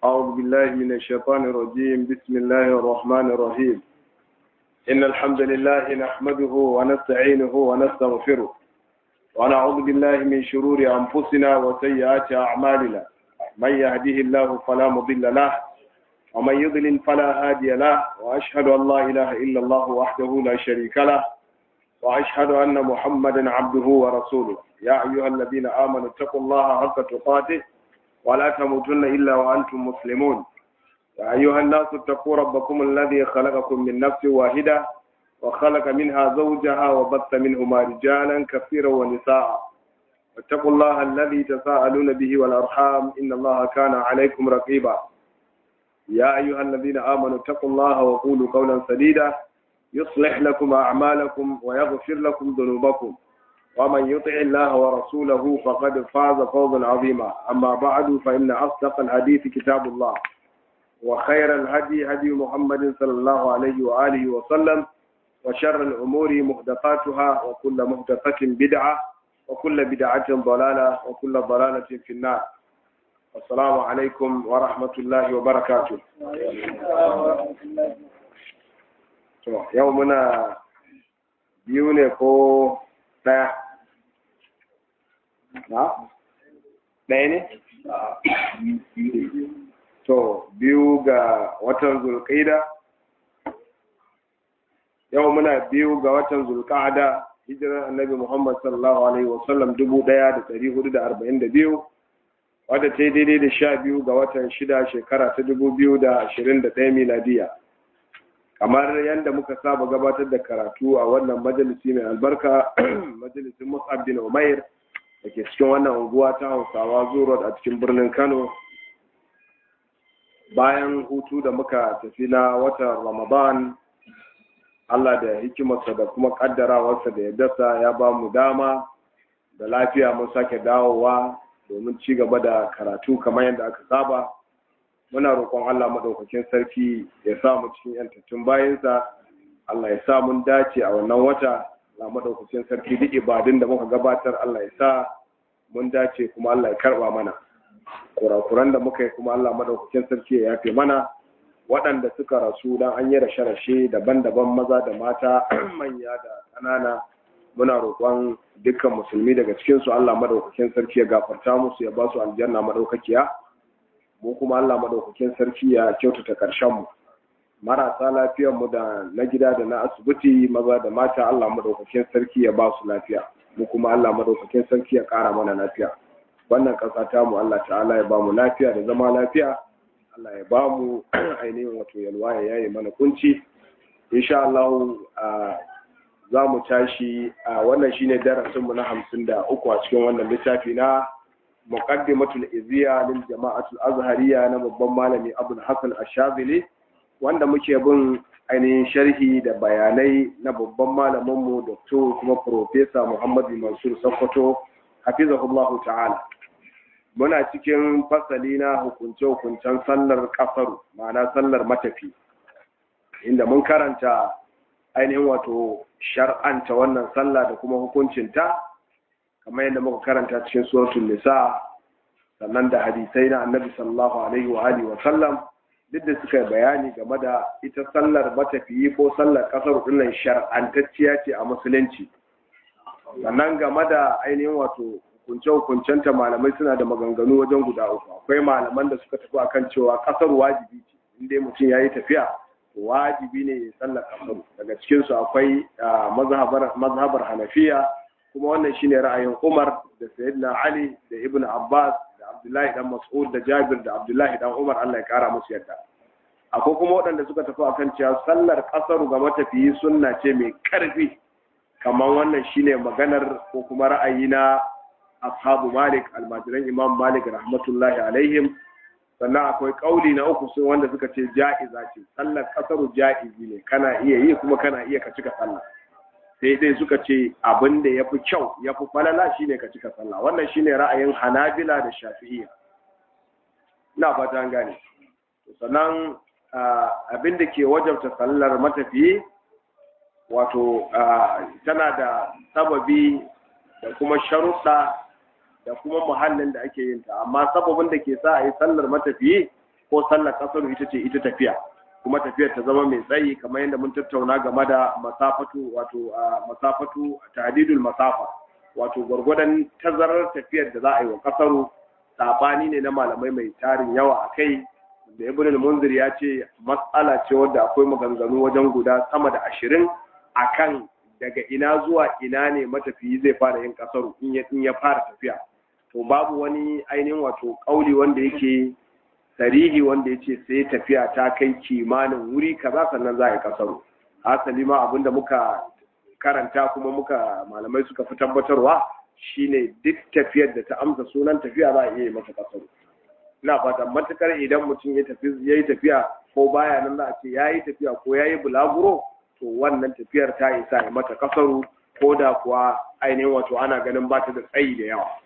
أعوذ بالله من الشيطان الرجيم بسم الله الرحمن الرحيم إن الحمد لله نحمده ونستعينه ونستغفره ونعوذ بالله من شرور أنفسنا وسيئات أعمالنا من يهده الله فلا مضل له ومن يضلل فلا هادي له وأشهد أن لا إله إلا الله وحده لا شريك له وأشهد أن محمدا عبده ورسوله يا أيها الذين آمنوا اتقوا الله حق تقاته ولا تموتن إلا وأنتم مسلمون يا أيها الناس اتقوا ربكم الذي خلقكم من نفس واحدة وخلق منها زوجها وبث منهما رجالا كثيرا ونساء واتقوا الله الذي تساءلون به والأرحام إن الله كان عليكم رقيبا يا أيها الذين آمنوا اتقوا الله وقولوا قولا سديدا يصلح لكم أعمالكم ويغفر لكم ذنوبكم ومن يطع الله ورسوله فقد فاز فوزا عظيما أما بعد فإن أصدق الحديث كتاب الله وخير الهدي هدي محمد صلى الله عليه وآله وسلم وشر الأمور محدثاتها وكل محدثة بدعة وكل بدعة ضلالة وكل ضلالة في النار السلام عليكم ورحمة الله وبركاته يومنا بيوني ko ɗaya na ɗaya ne? to biyu ga watan zulƙaida yau muna biyu ga watan zulƙada hijirar annabi muhammad sallallahu alaihi wasallam dubu ɗaya da ɗari hudu da arba'in da biyu wadda ta yi daidai da sha biyu ga watan shida shekara ta dubu biyu da ashirin da ɗaya miladiya kamar yadda muka saba gabatar da karatu a wannan majalisi mai albarka majalisin mus'ab bin umair da ke cikin wannan unguwa ta hausawa zurot a cikin birnin kano bayan hutu da muka tafi na watan ramadan allah da hikimarsa da kuma kaddarawarsa da ya dasa ya ba mu dama da lafiya mun sake dawowa domin ci gaba da karatu kamar yadda aka saba muna roƙon Allah maɗaukakin sarki ya sa mu cikin yantattun bayansa Allah ya sa mun dace a wannan wata Allah maɗaukakin sarki duk ibadun da muka gabatar Allah ya sa mun dace kuma Allah ya karɓa mana kurakuran da muka yi kuma Allah maɗaukakin sarki ya yafe mana waɗanda suka rasu dan an yi rashe-rashe daban-daban maza da mata manya da ƙanana muna roƙon dukkan musulmi daga cikinsu Allah maɗaukakin sarki ya gafarta musu ya ba su aljanna maɗaukakiya mu kuma Allah madaukakin sarki ya kyautata karshen mu marasa lafiyar mu da na gida da na asibiti maza da mata Allah madaukakin sarki ya ba su lafiya mu kuma Allah madaukakin sarki ya kara mana lafiya wannan kasa ta mu Allah ta'ala ya ba mu lafiya da zama lafiya Allah ya ba mu ainihin wato yalwa ya yaye mana kunci insha Allah za mu tashi wannan shine darasin mu na hamsin da uku a cikin wannan littafi na muqaddimatul iziya lil jama'atul azhariya na babban malami abul hasan ash-shazili wanda muke bin ainihin sharhi da bayanai na babban malamin mu dr kuma professor muhammad mansur sokoto hafizahullah ta'ala muna cikin fasali na hukunce hukuncen sallar kafaru ma'ana sallar matafi inda mun karanta ainihin wato shar'anta wannan sallah da kuma hukuncinta kamar yadda muka karanta cikin suratul nisa sannan da hadisai na annabi sallallahu alaihi wa alihi wa sallam duk da suka bayani game da ita sallar matafiyi ko sallar kasar dinnan shar'antacciya ce a musulunci sannan game da ainihin wato hukunce hukuncenta malamai suna da maganganu wajen guda uku akwai malaman da suka tafi akan cewa kasar wajibi ce inda mutum ya yi tafiya wajibi ne ya sallar kasar daga cikinsu akwai mazhabar hanafiya kuma wannan shine ra'ayin Umar da Sayyidina Ali da Ibn Abbas da Abdullahi dan Mas'ud da Jabir da Abdullahi dan Umar Allah ya kara musu yadda akwai kuma waɗanda suka tafi akan cewa sallar kasaru ga matafiyi sunna ce mai karfi kamar wannan shine maganar ko kuma ra'ayi na ashabu Malik almajiran Imam Malik rahmatullahi alaihim sannan akwai kauli na uku sun wanda suka ce ja'iza ce sallar kasaru ja'izi ne kana iya yi kuma kana iya ka cika sallah sai dai suka ce abin da ya fi kyau ya fi falala shine ka cika sallah wannan shine ra'ayin hanabila da shafi'iyya ina fata an gane sannan abin da ke wajabta sallar matafiyi wato tana da sababi da kuma sharuɗa da kuma muhallin da ake yin ta amma sababin da ke sa a yi sallar matafiyi ko sallar kasaru ita ce ita tafiya kuma tafiyar ta zama mai tsayi kamar yadda mun tattauna game da masafatu wato masafatu ta'didul masafa wato gwargwadon tazarar tafiyar da za a yi wa kasaru sabani ne na malamai mai tarin yawa a kai da ibn al-munzir ya ce mas'ala ce wadda akwai maganganu wajen guda sama da ashirin akan daga ina zuwa ina ne matafiyi zai fara yin kasaru in ya fara tafiya to babu wani ainihin wato kauli wanda yake sarihi wanda ya ce sai tafiya ta kai kimanin wuri kaza sannan za a yi kasaru hasali ma abinda muka karanta kuma muka malamai suka fi tabbatarwa shine duk tafiyar da ta amsa sunan tafiya za a iya yi mata kasaru ina fata matukar idan mutum ya tafi ya yi tafiya ko baya nan za a ce ya yi tafiya ko ya yi bulaguro to wannan tafiyar ta isa ya mata kasaru ko da kuwa ainihin wato ana ganin ba ta da tsayi da yawa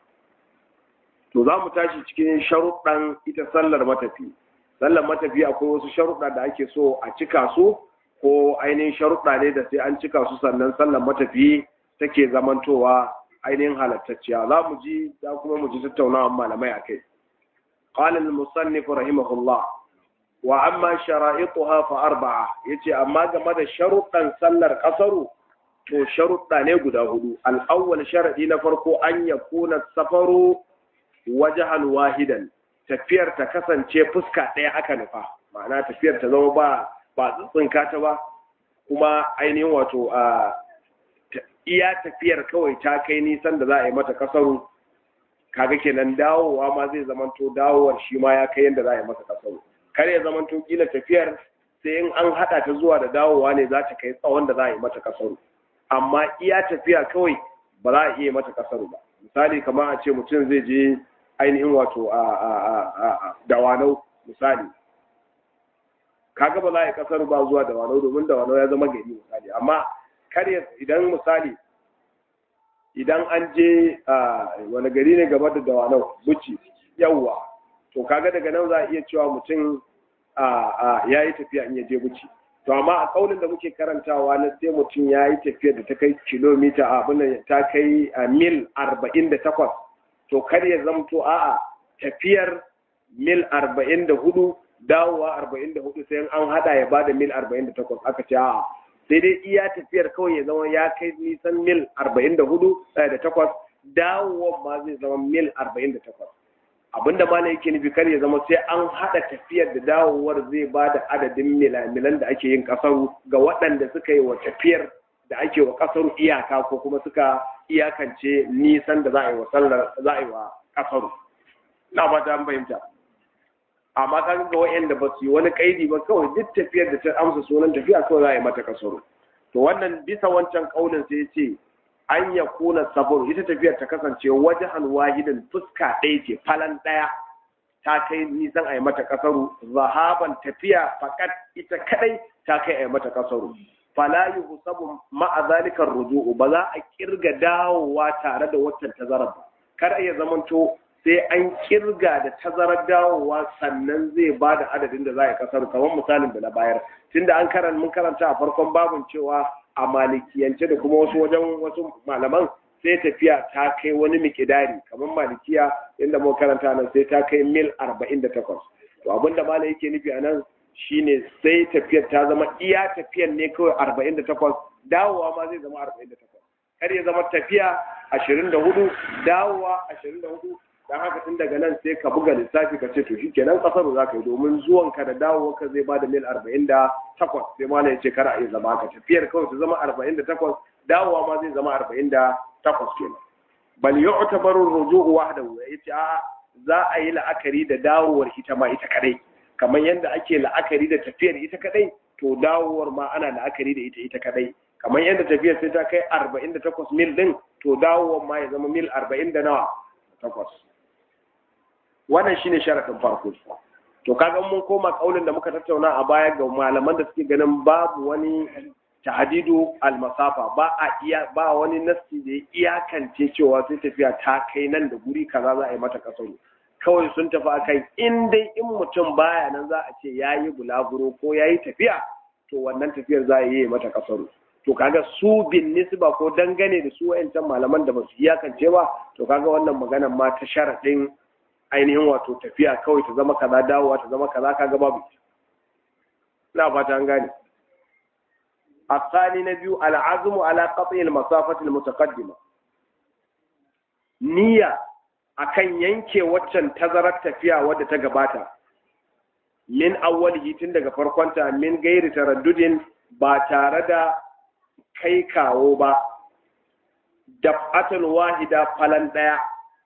to za mu tashi cikin sharuɗan ita sallar matafi sallar matafi akwai wasu sharuɗa da ake so a cika su ko ainihin sharuɗa ne da sai an cika su sannan sallar matafi take zamantowa ainihin halattacciya za mu ji za kuma mu ji tattaunawa malamai a kai قال المصنف رحمه الله وأما شرائطها فأربعة يتي أما جمد شرطا سلر قصر تو شرطا نيقود هدو الأول شرط نفرق أن يكون السفر وجها واحدا tafiyar ta kasance fuska ɗaya aka nufa ma'ana tafiyar ta zama ba ba tsinka ta ba kuma ainihin wato a iya tafiyar kawai ta kai nisan da za a yi mata kasaru kaga kenan dawowa ma zai zamanto dawowar shi ma ya kai yadda za a yi masa kasaru kar ya zamanto kila tafiyar sai in an hada ta zuwa da dawowa ne za ta kai tsawon da za a yi mata kasaru amma iya tafiya kawai ba za a iya mata kasaru ba misali kamar a ce mutum zai je ainihin wato a dawanau misali kaga ba za a yi kasaru ba zuwa dawanau domin dawanau ya zama gari misali amma kar idan misali idan an je wani gari ne gaba da dawanau buci yawwa to kaga daga nan za a iya cewa mutum ya yi tafiya in ya je buci to amma a kaunin da muke karantawa na sai mutum ya yi tafiya da ta kai kilomita abin ta kai mil arba'in da takwas to kar ya zamto a'a tafiyar mil arba'in da hudu dawowa arba'in da hudu sai an hada ya bada mil arba'in da takwas aka ce a'a sai dai iya tafiyar kawai ya zama ya kai nisan mil 44 da takwas dawowar ma zai zama mil 48 abinda ma yake nufi kar ya zama sai an haɗa tafiyar da dawowar zai ba da adadin milamilan da ake yin kasaru ga waɗanda suka yi wa tafiyar da ake wa kasaru iyaka ko kuma suka iyakance nisan da za a yi wa sallar za a yi wa kasaru na ba ta fahimta amma kan ga wa'anda ba su yi wani kaidi ba kawai duk tafiyar da ta amsa sunan tafiya kawai za a yi mata kasaro to wannan bisa wancan kaulin sai ya ce an ya kuna sabon ita tafiyar ta kasance wajen wahidan fuska ɗaya ce falan ɗaya ta kai nisan a yi mata kasaru zahaban tafiya fakat ita kadai ta kai a yi mata kasaru fala yuhsabu ma'a zalikar ruju'u ba za a kirga dawowa tare da waccan tazarar ba kar ya zamanto sai an kirga da tazarar dawowa sannan zai ba da adadin da za a kasar kamar misalin da na bayar tunda an karanta mun karanta a farkon babin cewa a malikiyance da kuma wasu wajen wasu malaman sai tafiya ta kai wani mikidari kamar malikiya inda mun karanta nan sai ta kai mil 48 to abinda malai yake nufi a nan shine sai tafiyar ta zama iya tafiyar ne kawai 48 dawowa ma zai zama 48 kar ya zama tafiya 24 dawowa 24 dan haka tun daga nan sai ka buga lissafi ka ce to shi kenan kasar za ka yi domin zuwan ka da dawowa ka zai bada mil arba'in da takwas sai ma ya ce kar a yi zama ka tafiyar kawai su zama arba'in da takwas dawowa ma zai zama arba'in da takwas kenan bal yu'tabaru ruju'u wahdahu yace a za a yi la'akari da dawowar ita ma ita kadai kamar yadda ake la'akari da tafiyar ita kadai to dawowar ma ana la'akari da ita ita kadai kamar yadda tafiyar sai ta kai arba'in da takwas mil din to dawowar ma ya zama mil arba'in da nawa takwas wannan shine sharadin farko to kaga mun koma kaulin da muka tattauna a baya ga malaman da suke ganin babu wani tahdidu almasafa ba a iya ba wani nasti da ya iyakance cewa sai tafiya ta kai nan da guri kaza za a yi mata kasaru kawai sun tafi akan in dai in mutum baya nan za a ce yayi bulaguro ko yayi tafiya to wannan tafiyar za a yi mata kasaru to kaga su bin nisba ko dangane da su wayancan malaman da ba su iyakance ba to kaga wannan maganar ma ta sharadin ainihin wato tafiya kawai ta zama kaza dawowa ta zama kaza kaga babu ina fata an gane الثاني نبي العزم على قطع المسافة المتقدمة نية akan yanke waccan tazarar tafiya wadda ta gabata min awwalihi tun daga farkonta min gairi taraddudin ba tare da kai kawo ba daf'atul wahida falan daya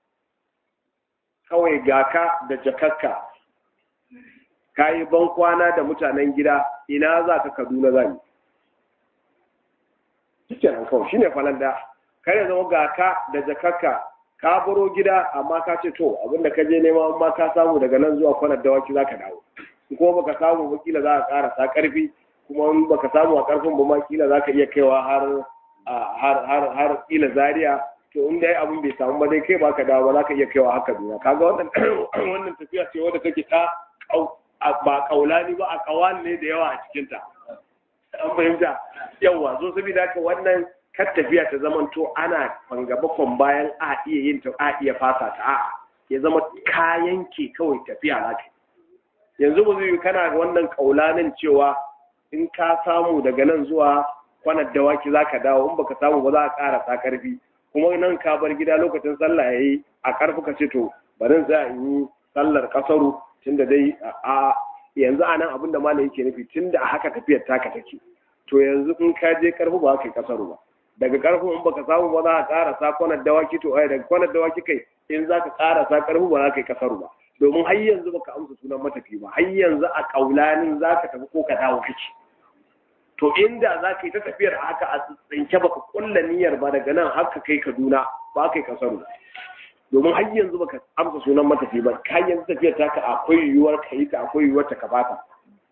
kawai gaka da jakakka kayi ban kwana da mutanen gida ina za ka kaduna zani cikin an kawai shine falan daya kare zama gaka da jakakka ka baro gida amma ka ce to abinda ka je nema amma ka samu daga nan zuwa kwanar dawaki za ka dawo kuma baka samu ba kila za ka ƙara sa ƙarfi kuma in baka samu a ƙarfin ba ma kila za ka iya kaiwa har har har har kila zaria to in dai abin bai samu ba dai kai baka dawo ba za ka iya kaiwa haka duniya kaga wannan wannan tafiya ce wadda take ta ba kaulani ba a kawan ne da yawa a cikin ta an fahimta yawa so saboda haka wannan kar tafiya ta zama to ana fangabakon bayan a iya yin ta a iya fasa ta a'a ya zama kayan ke kawai tafiya za ka yanzu ba zai kana wannan kaulanin cewa in ka samu daga nan zuwa kwanar dawaki za ka dawo in baka samu ba za ka ƙara sa ƙarfi kuma nan ka bar gida lokacin sallah ya yi a ƙarfi ka ce to bari za in yi sallar ƙasaru tunda dai a yanzu a nan abin da malam yake nufi tunda a haka tafiyar taka take to yanzu in ka je ƙarfi ba ka yi ƙasaru ba daga ƙarfi in baka samu ba za ka ƙara sa kwanar dawaki to ai daga kwanar dawaki kai in za ka ƙara sa ƙarfi ba za ka yi ƙasaru ba domin har yanzu baka amsa sunan matafi ba har yanzu a kaulanin za ka tafi ko ka dawo kake to inda za ka yi ta tafiyar haka a tsinke baka kulla niyyar ba daga nan haka kai kaduna ba kai kasaru domin har yanzu baka amsa sunan matafi ba har yanzu tafiyar taka akwai yiwuwar ka yi ta akwai yiwuwar ta ka bata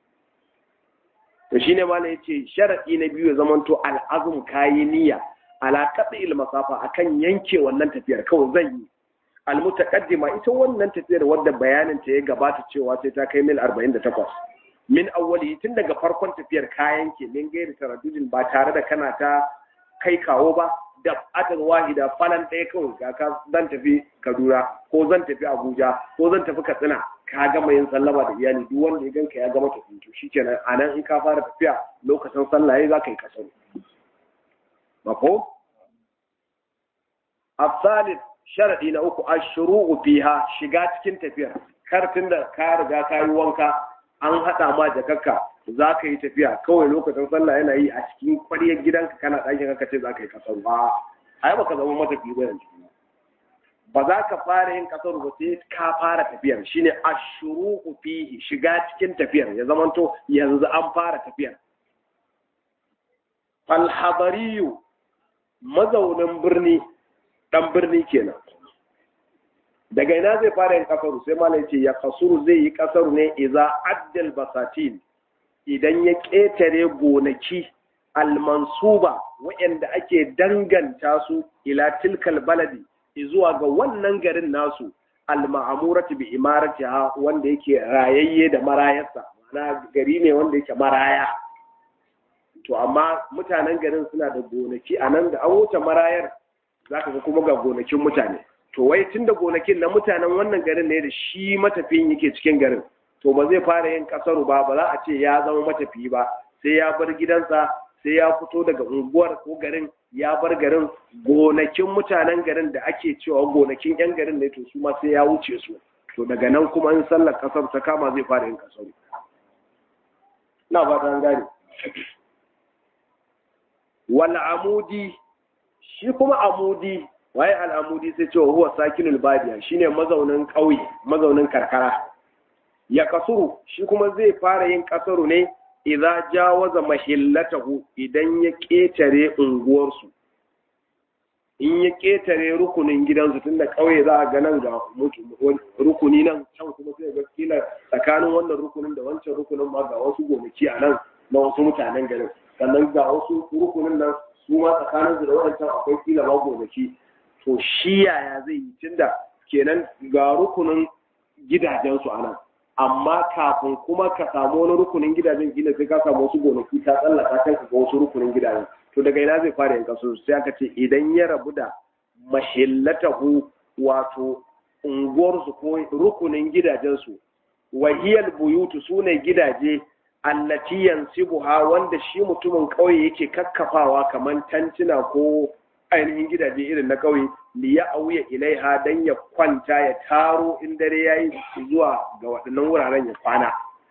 to shine malam yace sharadi na biyu ya zamanto al'azum kayi niyya ala qad'il masafa akan yanke wannan tafiyar kawai zan yi almutaqaddima ita wannan tafiyar wadda bayanin ta ya gabata cewa sai ta kai mil 48 min awwali tun daga farkon tafiyar kayan ke min gairi taraddudin ba tare da kana ta kai kawo ba da atar wahida falan ɗaya kawai ga ka zan tafi Kaduna ko zan tafi Abuja ko zan tafi Katsina ka gama yin sallama da iyali duk wanda ya ganka ya gama tafi to shikenan anan in ka fara tafiya lokacin sallah yayi za ka yi kasar mako الثالث sharadi na uku ashru'u fiha shiga cikin tafiyar kar tunda ka riga ka yi wanka an hada ma jakakka za ka yi tafiya kawai lokacin sallah yana yi a cikin ƙwaryar gidanka kana ɗakin ka ce za ka yi kasar ba ai baka zama matafi ba yanzu ba za ka fara yin kasar ba sai ka fara tafiyar shine ashru'u fihi shiga cikin tafiyar ya zamanto yanzu an fara tafiyar falhabariyu mazaunin birni dan birni kenan daga ina zai fara yin kasaru sai malai ce ya kasuru zai yi kasaru ne iza addal basatin idan ya ƙetare gonaki almansuba waɗanda ake danganta su ila tilkal baladi zuwa ga wannan garin nasu alma'amurati bi imaratiha wanda yake rayayye da marayarsa ma'ana gari ne wanda yake maraya to amma mutanen garin suna da gonaki a nan da an wuce marayar za ka ga kuma ga gonakin mutane to wai tun da gonakin na mutanen wannan garin ne da shi matafiyin yake cikin garin to ba zai fara yin kasaru ba ba za a ce ya zama matafiyi ba sai ya bar gidansa sai ya fito daga unguwar ko garin ya bar garin gonakin mutanen garin da ake cewa gonakin yan garin ne to su ma sai ya wuce su to daga nan kuma in sallar kasar ta kama zai fara yin kasaru na ba ta gane wal amudi shi kuma amudi waye al'amudi sai cewa huwa sakinul badiya shine mazaunin ƙauye mazaunin karkara ya kasuru shi kuma zai fara yin kasaru ne idza jawaza mahillatahu idan ya ketare unguwarsu in ya ketare rukunin gidansu tunda ƙauye za a ga nan ga rukuni nan can kuma sai ga kila tsakanin wannan rukunin da wancan rukunin ma ga wasu gonaki a nan na wasu mutanen garin sannan ga wasu rukunin nan su ma tsakanin da waɗancan akwai kila ma gonaki to shi yaya zai yi tunda kenan ga rukunin gidajensu a nan amma kafin kuma ka samu wani rukunin gidajen gina sai ka samu wasu gonaki ta tsallaka kan ka ga wasu rukunin gidajen to daga ina zai fara yanka su sai aka ce idan ya rabu da mahillatahu wato unguwarsu ko rukunin gidajensu wahiyal buyutu sune gidaje allati yansibuha wanda shi mutumin ƙauye yake kakkafawa kamar tantina ko ainihin gidaje irin na ƙauye li ya auya ilaiha dan ya kwanta ya taro in dare yayi zuwa ga waɗannan wuraren ya kwana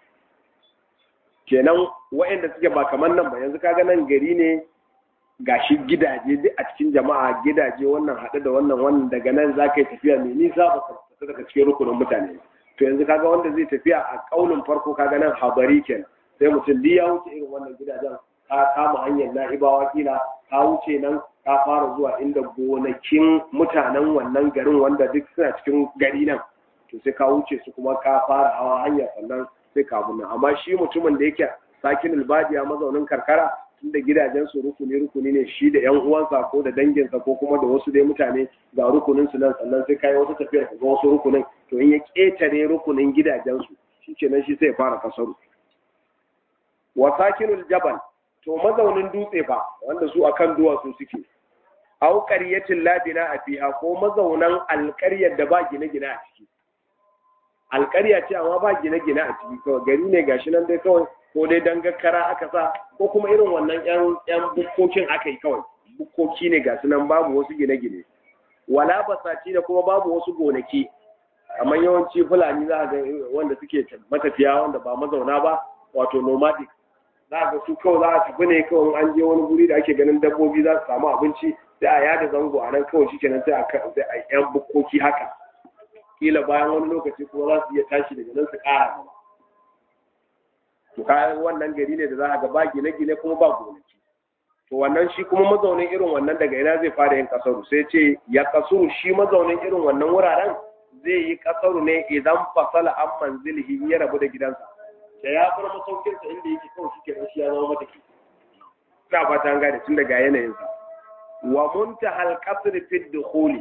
kenan waɗanda suke ba kamar nan ba yanzu kaga nan gari ne gashi gidaje duk a cikin jama'a gidaje wannan haɗe da wannan wannan daga nan za ka yi tafiya mai nisa ba ka daga cikin rukunin mutane to yanzu kaga wanda zai tafiya a ƙaunin farko kaga nan habari kenan sai mutum duk ya wuce irin wannan gidajen ka kama hanyar na'ibawa kila ka wuce nan ka fara zuwa inda gonakin mutanen wannan garin wanda duk suna cikin gari nan to sai ka wuce su kuma ka fara hawa hanya sannan sai ka nan amma shi mutumin da yake sakin albadiya mazaunin karkara tunda gidajen su rukuni rukuni ne shi da yan uwansa ko da danginsa ko kuma da wasu dai mutane ga rukunin su nan sannan sai kai wata tafiyar ka ga wasu rukunin to in ya ketare rukunin gidajen su shikenan shi sai ya fara kasaru wa sakinul jabal to mazaunin dutse fa wanda su akan duwatsu suke au qaryatin labina a fiha ko mazaunan alƙaryar da ba gine-gine a ciki alƙarya ce amma ba gine-gine a ciki kawai gari ne gashi nan dai kawai ko dai dangakkara aka sa ko kuma irin wannan yan yan bukkokin aka yi kawai bukkoki ne gasu nan babu wasu gine-gine wala basaci da kuma babu wasu gonaki amma yawanci fulani za ga wanda suke matafiya wanda ba mazauna ba wato nomadic za ga su kawai za a tafi ne kawai an je wani guri da ake ganin dabbobi za su samu abinci sai a yada zango a nan kawai shi kenan sai a yan bukkoki haka kila bayan wani lokaci kuma za su iya tashi daga nan su ƙara gaba to kayan wannan gari ne da za a ga ba gine-gine kuma ba gonaki to wannan shi kuma mazaunin irin wannan daga ina zai fara yin kasaru sai ce ya kasuru shi mazaunin irin wannan wuraren zai yi kasaru ne idan fasala an manzilihi ya rabu da gidansa da ya bar masaukinsa inda yake kawai shi kenan shi ya zama mata ke ina fata an gane tun daga yanayinsa wa muntahal qasr fi dukhuli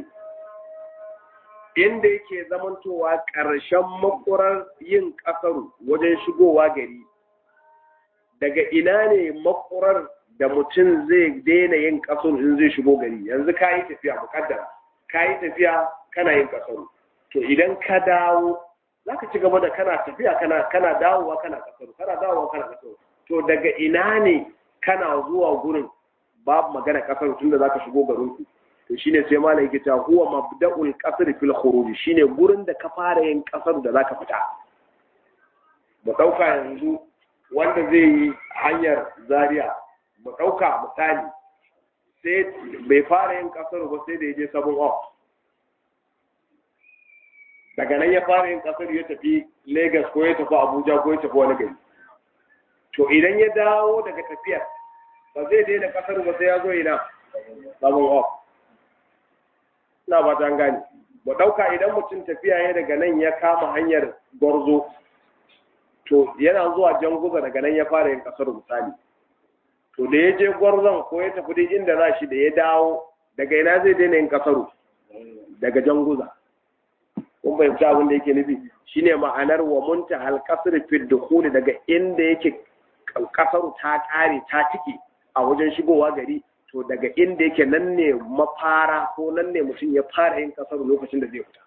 inda yake zamantowa ƙarshen makurar yin ƙasaru wajen shigowa gari daga ina ne makurar da mutum zai daina yin ƙasaru in zai shigo gari yanzu ka yi tafiya muƙaddara ka yi tafiya kana yin ƙasaru to idan ka dawo za ka ci gaba da kana tafiya kana kana dawowa kana ƙasaru kana dawowa kana ƙasaru to daga ina ne kana zuwa gurin babu magana ƙasaru tunda za ka shigo garinku to shine sai malam yake cewa huwa mabda'ul qasr fil khuruj shine gurin da ka fara yin kasar da zaka fita mu dauka yanzu wanda zai yi hanyar zaria mu dauka misali sai bai fara yin kasar ba sai da yaje sabon off daga nan ya fara yin kasar ya tafi Lagos ko ya tafi Abuja ko ya tafi wani gari to idan ya dawo daga tafiyar ba zai daina kasar ba sai ya zo ina sabon off ina ba ta gane ba ɗauka idan mutum tafiya ya daga nan ya kama hanyar gwarzo to yana zuwa janguza daga nan ya fara yin kasar misali to da ya je gwarzon ko ya tafi dai inda za shi da ya dawo daga ina zai daina yin kasaru daga janguza kun fahimci abin da yake nufi shine ma'anar wa munta hal kasr fi dukhuli daga inda yake kasaru ta kare ta tike a wajen shigowa gari to daga inda yake nan ne mafara ko nan ne mutum ya fara yin kasar lokacin da zai fita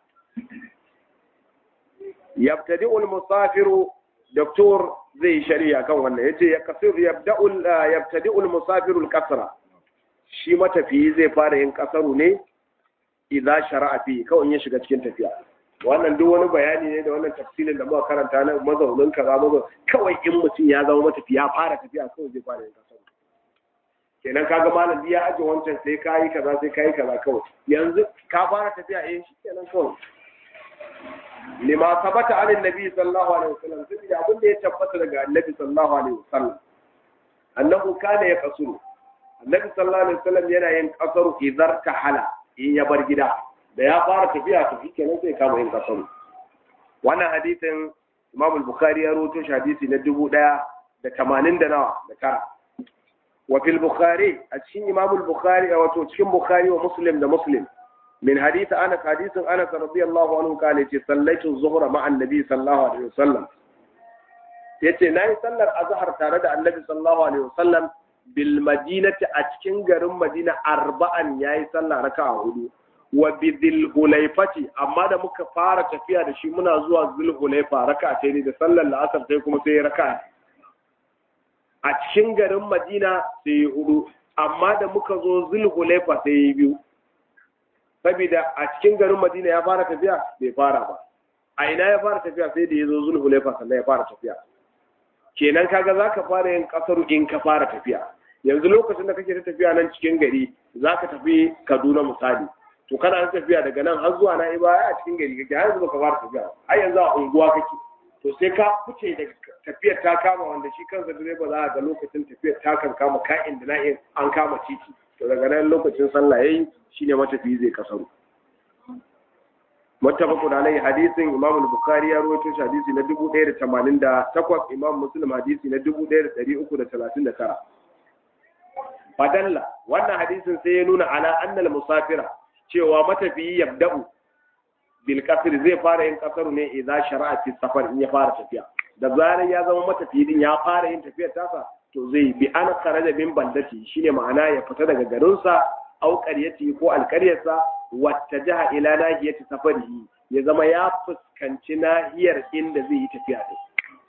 yabtadi ul musafiru doktor zai shari'a kan wannan yace ya kasir yabda'ul yabtadi ul musafiru al kasra shi matafiyi zai fara yin kasaru ne idza shara'a fi kawai ya shiga cikin tafiya wannan duk wani bayani ne da wannan tafsirin da muka karanta na mazaunin kaza mazaun kawai in mutum ya zama matafiya fara tafiya kawai zai fara yin kasaru kenan kaga malam ya aje wancan sai kayi kaza sai kayi kaza kawai yanzu ka fara tafiya eh shi kenan kawai lima sabata an annabi sallallahu alaihi wasallam sai abin da ya tabbata daga annabi sallallahu alaihi wasallam annahu kana ya kasuru annabi sallallahu alaihi wasallam yana yin kasaru idar hala in ya bar gida da ya fara tafiya to shi kenan sai kama yin kasaru wannan hadisin Imam al-Bukhari ya rawaito shi hadisi na dubu ɗaya da tamanin da nawa da tara وفي البخاري أتشين إمام البخاري أو تشين بخاري ومسلم ده مسلم من حديث أنس حديث أنس رضي الله عنه قال يتي صليت الظهر مع النبي صلى الله عليه وسلم yace na yi sallar azhar tare da annabi sallallahu alaihi wasallam bil madinati a cikin garin madina arba'an yayi sallah raka'a hudu wa bi dhulhulaifati amma da muka fara tafiya da shi muna zuwa dhulhulaifa raka'a ne da sallar la'asar sai kuma sai raka'a a cikin garin Madina sai hudu amma da muka zo dhulhulaifa sai biyu saboda a cikin garin Madina ya fara tafiya bai fara ba a ina ya fara tafiya sai da ya zo zulhulefa sannan ya fara tafiya kenan kaga za ka fara yin kasaru in ka fara tafiya yanzu lokacin da kake ta tafiya nan cikin gari za ka tafi kaduna misali to kana ta tafiya daga nan har zuwa na iba a cikin gari kake har yanzu baka fara tafiya har yanzu a unguwa kake to sai ka fice da tafiyar ta kama wanda shi kansa direba za a ga lokacin tafiyar ta kan kama ka'in da na'in an kama titi to daga nan lokacin sallah yayi shine matafiyi zai kasaru muttafaqun alayhi hadisin imam al-bukhari ya rawaito shi hadisi na 1088 imam muslim hadisi na 1339 fadalla wannan hadisin sai ya nuna ala annal musafira cewa matafiyi yabda'u bil qasr zai fara yin kasaru ne idan shara'a fi safar in ya fara tafiya da zarar ya zama matafiyi din ya fara yin tafiyar tasa to zai bi an kharaja min bandati shine ma'ana ya fita daga garinsa au qaryati ko alqaryarsa wata jiha ila nahiyati safarihi ya zama ya fuskanci nahiyar inda zai yi tafiya din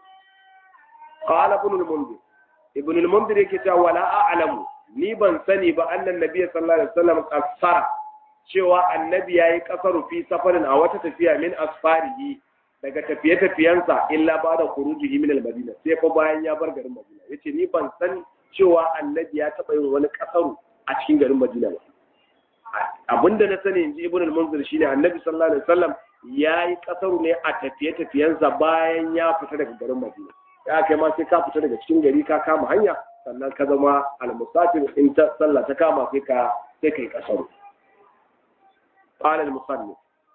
qala ibn al-mundir ibn al-mundir yake cewa wala a'lamu ni ban sani ba annan nabiy sallallahu alaihi wasallam qassara cewa annabi yayi kasaru fi safarin a wata tafiya min asfarihi daga tafiye-tafiyensa illa ba da khurujihi min al-madina sai fa bayan ya bar garin madina yace ni ban san cewa annabi ya taba yin wani kasaru a cikin garin madina ba abinda na sani inji ibn al-munzir shine annabi sallallahu alaihi wasallam yayi kasaru ne a tafiye-tafiyensa bayan ya fita daga garin madina ya kai ma sai ka fita daga cikin gari ka kama hanya sannan ka zama al-musafir in ta sallah ta kama sai ka sai kai kasaru qala al-musannif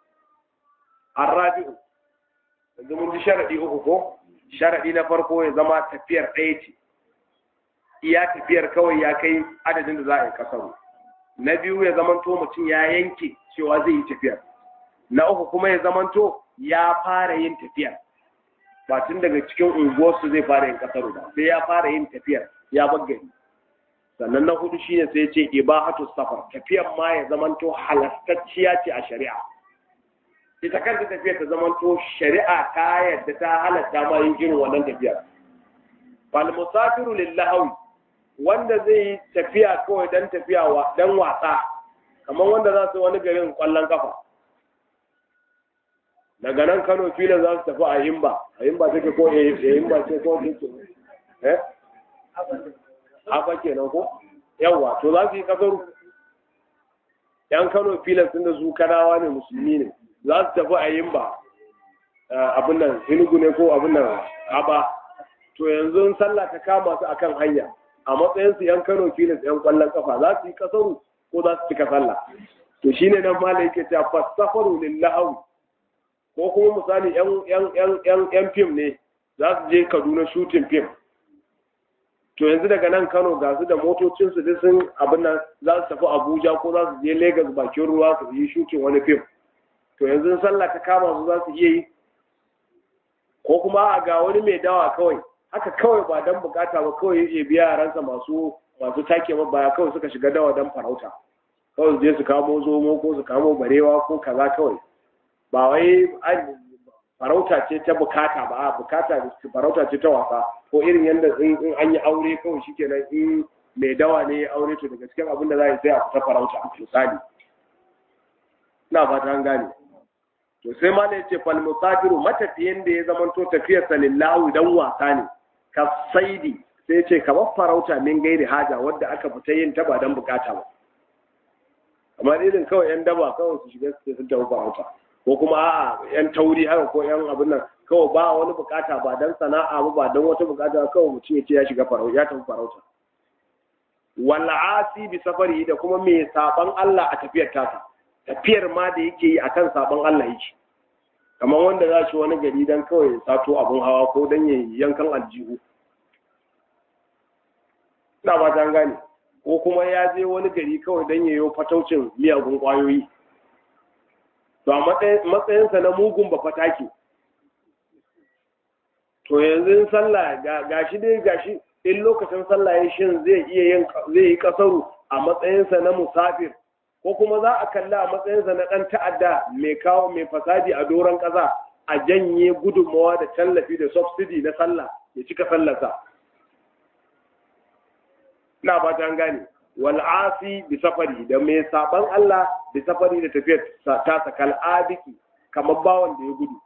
الرابع yanzu mun ji sharaɗi uku ko sharaɗi na farko ya zama tafiyar ɗaya ce iya tafiyar kawai ya kai adadin da za a yi kasaru na biyu ya zamanto mutum ya yanke cewa zai yi tafiyar na uku kuma ya zamanto ya fara yin tafiyar ba tun daga cikin unguwarsu zai fara yin kasaru ba sai ya fara yin tafiyar ya gari sannan na hudu shine sai ya ce ibahatu safar tafiyar ma ya zamanto halastacciya ce a shari'a ita kanta tafiyar ta zama to shari'a ta yadda ta halatta ma yin irin wannan tafiyar fal musafiru lillahi wanda zai yi tafiya kawai dan tafiya wa dan wasa kamar wanda za su wani garin kwallon kafa daga nan Kano filin za su tafi a Himba a Himba take ko a Himba ce ko take eh haka kenan ko yawa to za su yi kasaru yan Kano filin sun da su kanawa ne musulmi ne za su tafi a yin ba abin nan hinugu ne ko abin nan aba to yanzu sallah ta kama su akan hanya a matsayin su yan kano filis yan kwallon kafa za su yi kasaru ko za su cika sallah to shine nan mala yake cewa fasafaru lillahi ko kuma misali yan yan yan yan yan fim ne za su je Kaduna shooting film to yanzu daga nan Kano ga su da motocin su duk sun abin nan za su tafi Abuja ko za su je Lagos bakin ruwa su yi shooting wani film to yanzu sallah ta kama su za su iya yi ko kuma a ga wani mai dawa kawai haka kawai ba dan bukata ba kawai ya biya yaransa masu masu take baya kawai suka shiga dawa dan farauta kawai su je su kamo zomo ko su kamo barewa ko kaza kawai ba wai farauta ce ta bukata ba a bukata farauta ce ta wasa ko irin yadda in an yi aure kawai shikenan in mai dawa ne ya aure to daga cikin abin da za a yi sai a fita farauta misali ina fata an gane to sai ma ne ce fal musafiru matafiyin da ya zamanto tafiyar sa lillahi dan wasa ne ka saidi sai ce kamar farauta min gairi haja wadda aka fita yin ta ba dan bukata ba kamar irin kawai yan daba kawai su shiga su tafi farauta ko kuma a'a yan tauri haka ko yan abin nan kawai ba wani bukata ba dan sana'a ba ba dan wata bukata kawai mutum ya ce ya shiga farauta ya tafi farauta wal asi bi safari da kuma mai saban Allah a tafiyar tasa tafiyar ma da yake yi akan sabon Allah yake kamar wanda za shi wani gari don kawai ya sato abin hawa ko don ya yankan aljihu ina ba ta gane ko kuma ya je wani gari kawai don ya yi fataucin miyagun kwayoyi to a matsayinsa na mugun ba fatake to yanzu sallah ga shi dai ga shi in lokacin sallah ya shin zai iya yin zai yi kasaru a matsayinsa na musafir ko kuma za a kalla a matsayinsa na ɗan ta'adda mai kawo mai fasadi a doron ƙasa a janye gudunmawa da tallafi da subsidy na sallah ya cika sallarsa ina ba ta gane wal asi bi safari da mai saban Allah bi safari da tafiyar ta sakal abiki kamar bawan da ya gudu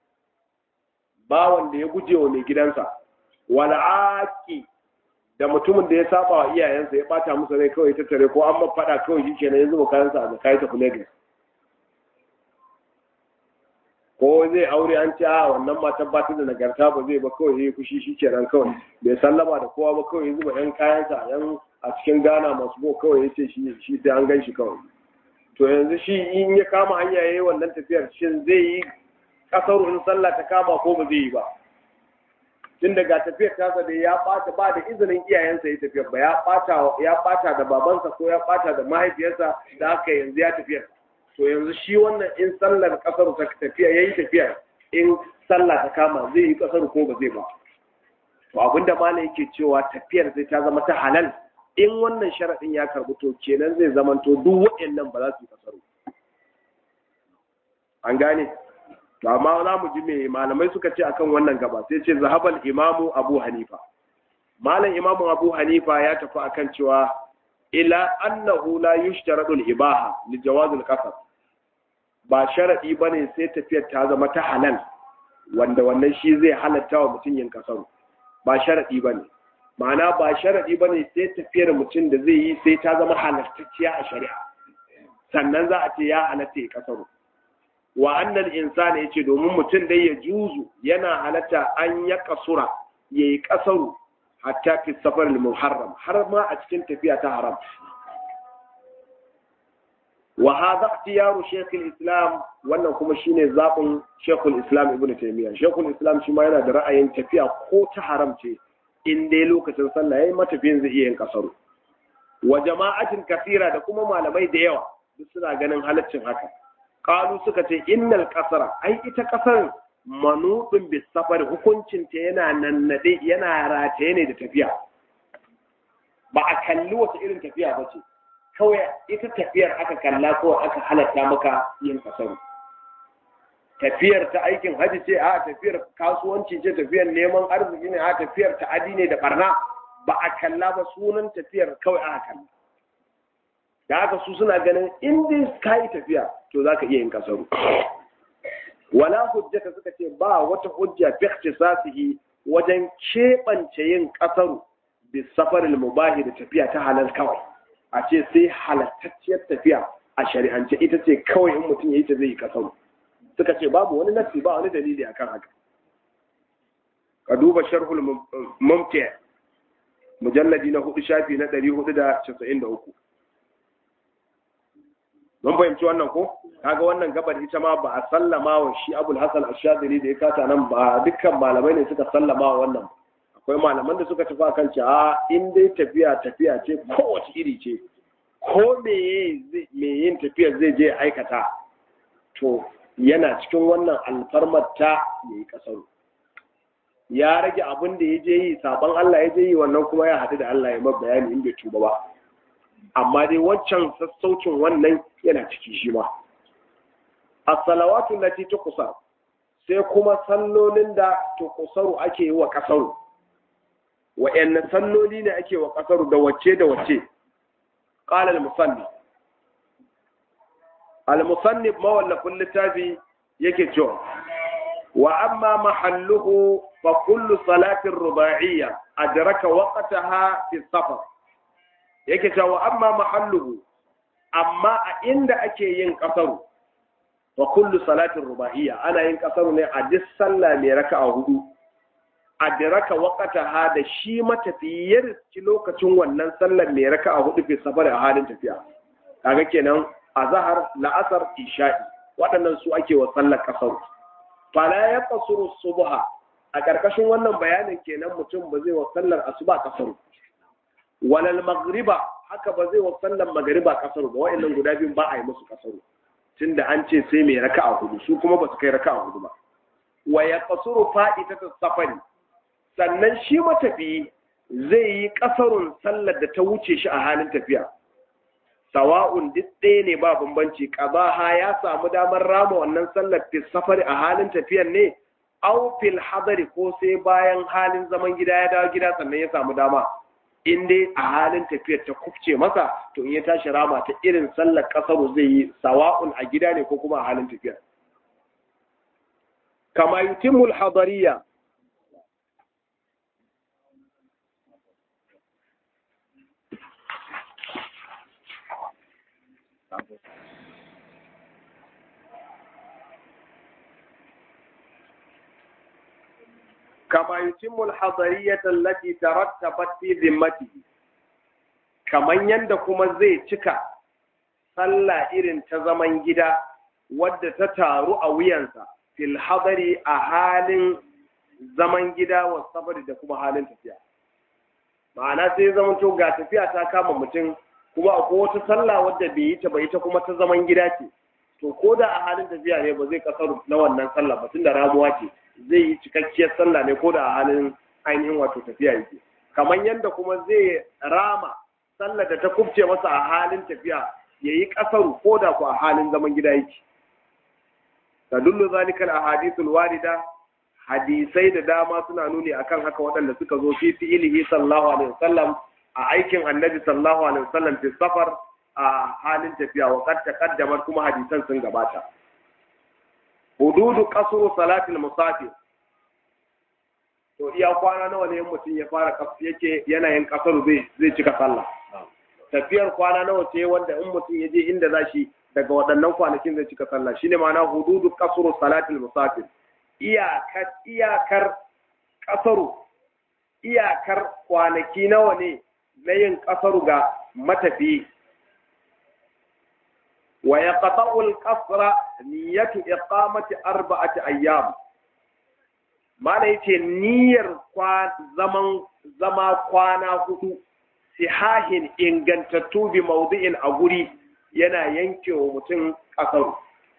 bawan da ya guje wa mai gidansa wal aki da mutumin da ya saba wa iyayensa ya bata musu rai kawai ta tare ko an faɗa kawai shi kenan ya zuba kayansa a kai tafi Lagos ko zai aure an ce a wannan matan ba ta da nagarta ba zai ba kawai ya fushi shi kenan kawai bai sallama da kowa ba kawai ya zuba yan kayansa a yan a cikin Ghana masu bo kawai ya ce shi shi sai an gan shi kawai to yanzu shi in ya kama hanya yayi wannan tafiyar shin zai yi kasar in sallah ta kama ko ba zai yi ba tun daga tafiyar tasa da ya bata ba da izinin iyayensa ya tafiyar ba ya bata ya bata da babansa ko ya bata da mahaifiyarsa da aka yanzu ya tafiyar to yanzu shi wannan in sallar kasar ta tafiya yayi tafiya in sallah ta kama zai yi kasar ko ba zai ba to abinda malam yake cewa tafiyar sai ta zama ta halal in wannan sharadin ya karbu to kenan zai zamanto duk waɗannan ba za su yi kasar an gane to amma za mu ji me malamai suka ce akan wannan gaba sai ce zahabal imamu abu hanifa malam imamu abu hanifa ya tafi akan cewa ila annahu la yushtaradu al-ibaha li jawaz al-qasr ba sharadi bane sai tafiyar ta zama ta halal wanda wannan shi zai halatta wa mutum yin kasaru ba sharadi bane ma'ana ba sharadi bane sai tafiyar mutum da zai yi sai ta zama halattacciya a shari'a sannan za a ce ya halatta ya kasaru wa annal insani yace domin mutum dai ya juzu yana halatta an ya kasura yayi kasaru hatta fi safar al-muharram har ma a cikin tafiya ta haram wa hadha ikhtiyaru shaykh al-islam wannan kuma shine zabin shaykh al-islam ibnu taymiyyah shaykh al-islam shi ma yana da ra'ayin tafiya ko ta haram ce in dai lokacin sallah yayi matafiyin zai iya yin kasaru wa jama'atin kasira da kuma malamai da yawa duk suna ganin halaccin haka qalu suka ce innal qasara ai ita kasar manudin bis safar hukuncin ta yana nannade yana rataye ne da tafiya ba a kalli wata irin tafiya ba ce kawai ita tafiyar aka kalla ko aka halatta maka yin kasaru tafiyar ta aikin haji ce a tafiyar kasuwanci ce tafiyar neman arziki ne a tafiyar ta adi ne da barna ba a kalla ba sunan tafiyar kawai aka kalla da haka su suna ganin in dai ka yi tafiya to za ka iya yin kasaru wala hujjata suka ce ba wata hujja fi ikhtisasihi wajen keɓance yin kasaru bi safaril mubahi da tafiya ta halal kawai a ce sai halattacciyar tafiya a shari'ance ita ce kawai in mutum ya yi ta zai yi kasaru suka ce babu wani nasi ba wani dalili akan haka ka duba sharhul mumti mujalladi na hudu shafi na ɗari hudu da casa'in da uku mun fahimci wannan ko kaga wannan gabar ita ma ba a sallama wa shi abul hasan ashadili da ya kata nan ba dukkan malamai ne suka sallama wa wannan akwai malaman da suka tafi akan cewa in dai tafiya tafiya ce kowace iri ce ko me yin tafiyar zai je aikata to yana cikin wannan alfarmar ta yayi kasaru ya rage abin da ya je yi saban Allah ya je yi wannan kuma ya haɗu da Allah ya mar bayani in bai tuba ba amma dai wancan sassaucin wannan yana ciki shi ma as-salawatu lati tuqsar sai kuma sallolin da tuqsaru ake yi wa kasaru wa'anne salloli ne ake wa kasaru da wacce da wacce qala al-musannif al-musannif mawallafin littafi yake cewa wa amma mahalluhu fa kullu salatin ruba'iyya adraka waqtaha fi safar yake cewa amma mahalluhu amma a inda ake yin kasaru wa kullu salatin ruba'iyya ana yin kasaru ne a duk sallah mai raka'a hudu adraka waqtaha da shi matafiyar ci lokacin wannan sallar mai raka'a hudu fi safar a halin tafiya kaga kenan azhar la'asar isha'i waɗannan su ake wa sallar kasaru fala ya kasuru subha a ƙarƙashin wannan bayanin kenan mutum ba zai wa sallar asuba kasaru walal magriba haka ba zai wa sallar magriba kasaru ba wa'annan guda biyun ba a yi musu kasaru tunda an ce sai mai raka'a hudu su kuma ba su kai raka'a hudu ba wa ya kasuru fa'idata safari sannan shi matafiyi zai yi kasarun sallar da ta wuce shi a halin tafiya sawa'un duk ɗaya ne ba bambanci qabaha ya samu damar rama wannan sallar fi safari a halin tafiyar ne aw fil hadari ko sai bayan halin zaman gida ya dawo gida sannan ya samu dama in dai a halin tafiyar ta kufce masa to in ya tashi rama ta irin sallar kasaru zai yi sawa'un a gida ne ko kuma a halin tafiyar kama yutimul hadariya كما يتم الحضرية التي ترتبت في ذمته kaman yanda kuma zai cika sallah irin ta zaman gida wadda ta taru a wuyansa fil hadari a halin zaman gida wa safari da kuma halin tafiya ma'ana sai zaman to ga tafiya ta kama mutum kuma akwai wata sallah wadda bai yi ta bai ta kuma ta zaman gida ce to ko da a halin tafiya ne ba zai kasaru na wannan sallah ba tunda ramuwa ce zai yi cikakkiyar sallah ne ko da a halin ainihin wato tafiya yake kamar yadda kuma zai rama sallar da ta kubce masa a halin tafiya ya yi ƙasaru ko da ku a halin zaman gida yake tadullu zalika al-ahadithul warida hadisai da dama suna nuni akan haka waɗanda suka zo fi fi'ilihi sallallahu alaihi wasallam a aikin annabi sallallahu alaihi wasallam fi safar a halin tafiya wa qad taqaddama kuma hadisan sun gabata hududu qasru salatil musafir to iya kwana nawa ne mutum ya fara yake yanayin kasaru zai zai cika sallah tafiyar kwana nawa ce wanda in mutum ya je inda za shi daga waɗannan kwanakin zai cika sallah shine ma'ana hududu qasru salatil musafir iyakar iyakar kasaru iyakar kwanaki nawa ne na yin kasaru ga matafiyi wa yaqta'u al-qasra niyyatu iqamati arba'ati ayyam mana yace niyyar zaman zama kwana hudu sihahin ingantattu bi maudu'in a guri yana yanke wa mutum kasaru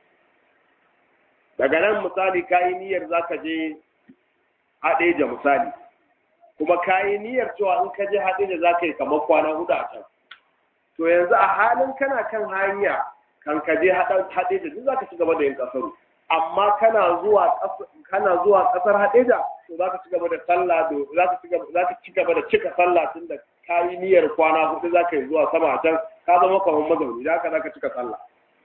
daga nan misali kayi niyyar zaka je haɗeja misali kuma kayi niyyar cewa in ka je haɗeja zaka yi kamar kwana hudu a can to yanzu a halin kana kan hanya kan ka je haɗeja duk zaka ci gaba da yin kasaru amma kana zuwa kana zuwa kasar Hadeja to zaka ci gaba da sallah do zaka ci gaba zaka ci gaba da cika sallah tunda kayi niyyar kwana hudu zaka yi zuwa sama can ka zama kamar mazauni da haka zaka cika sallah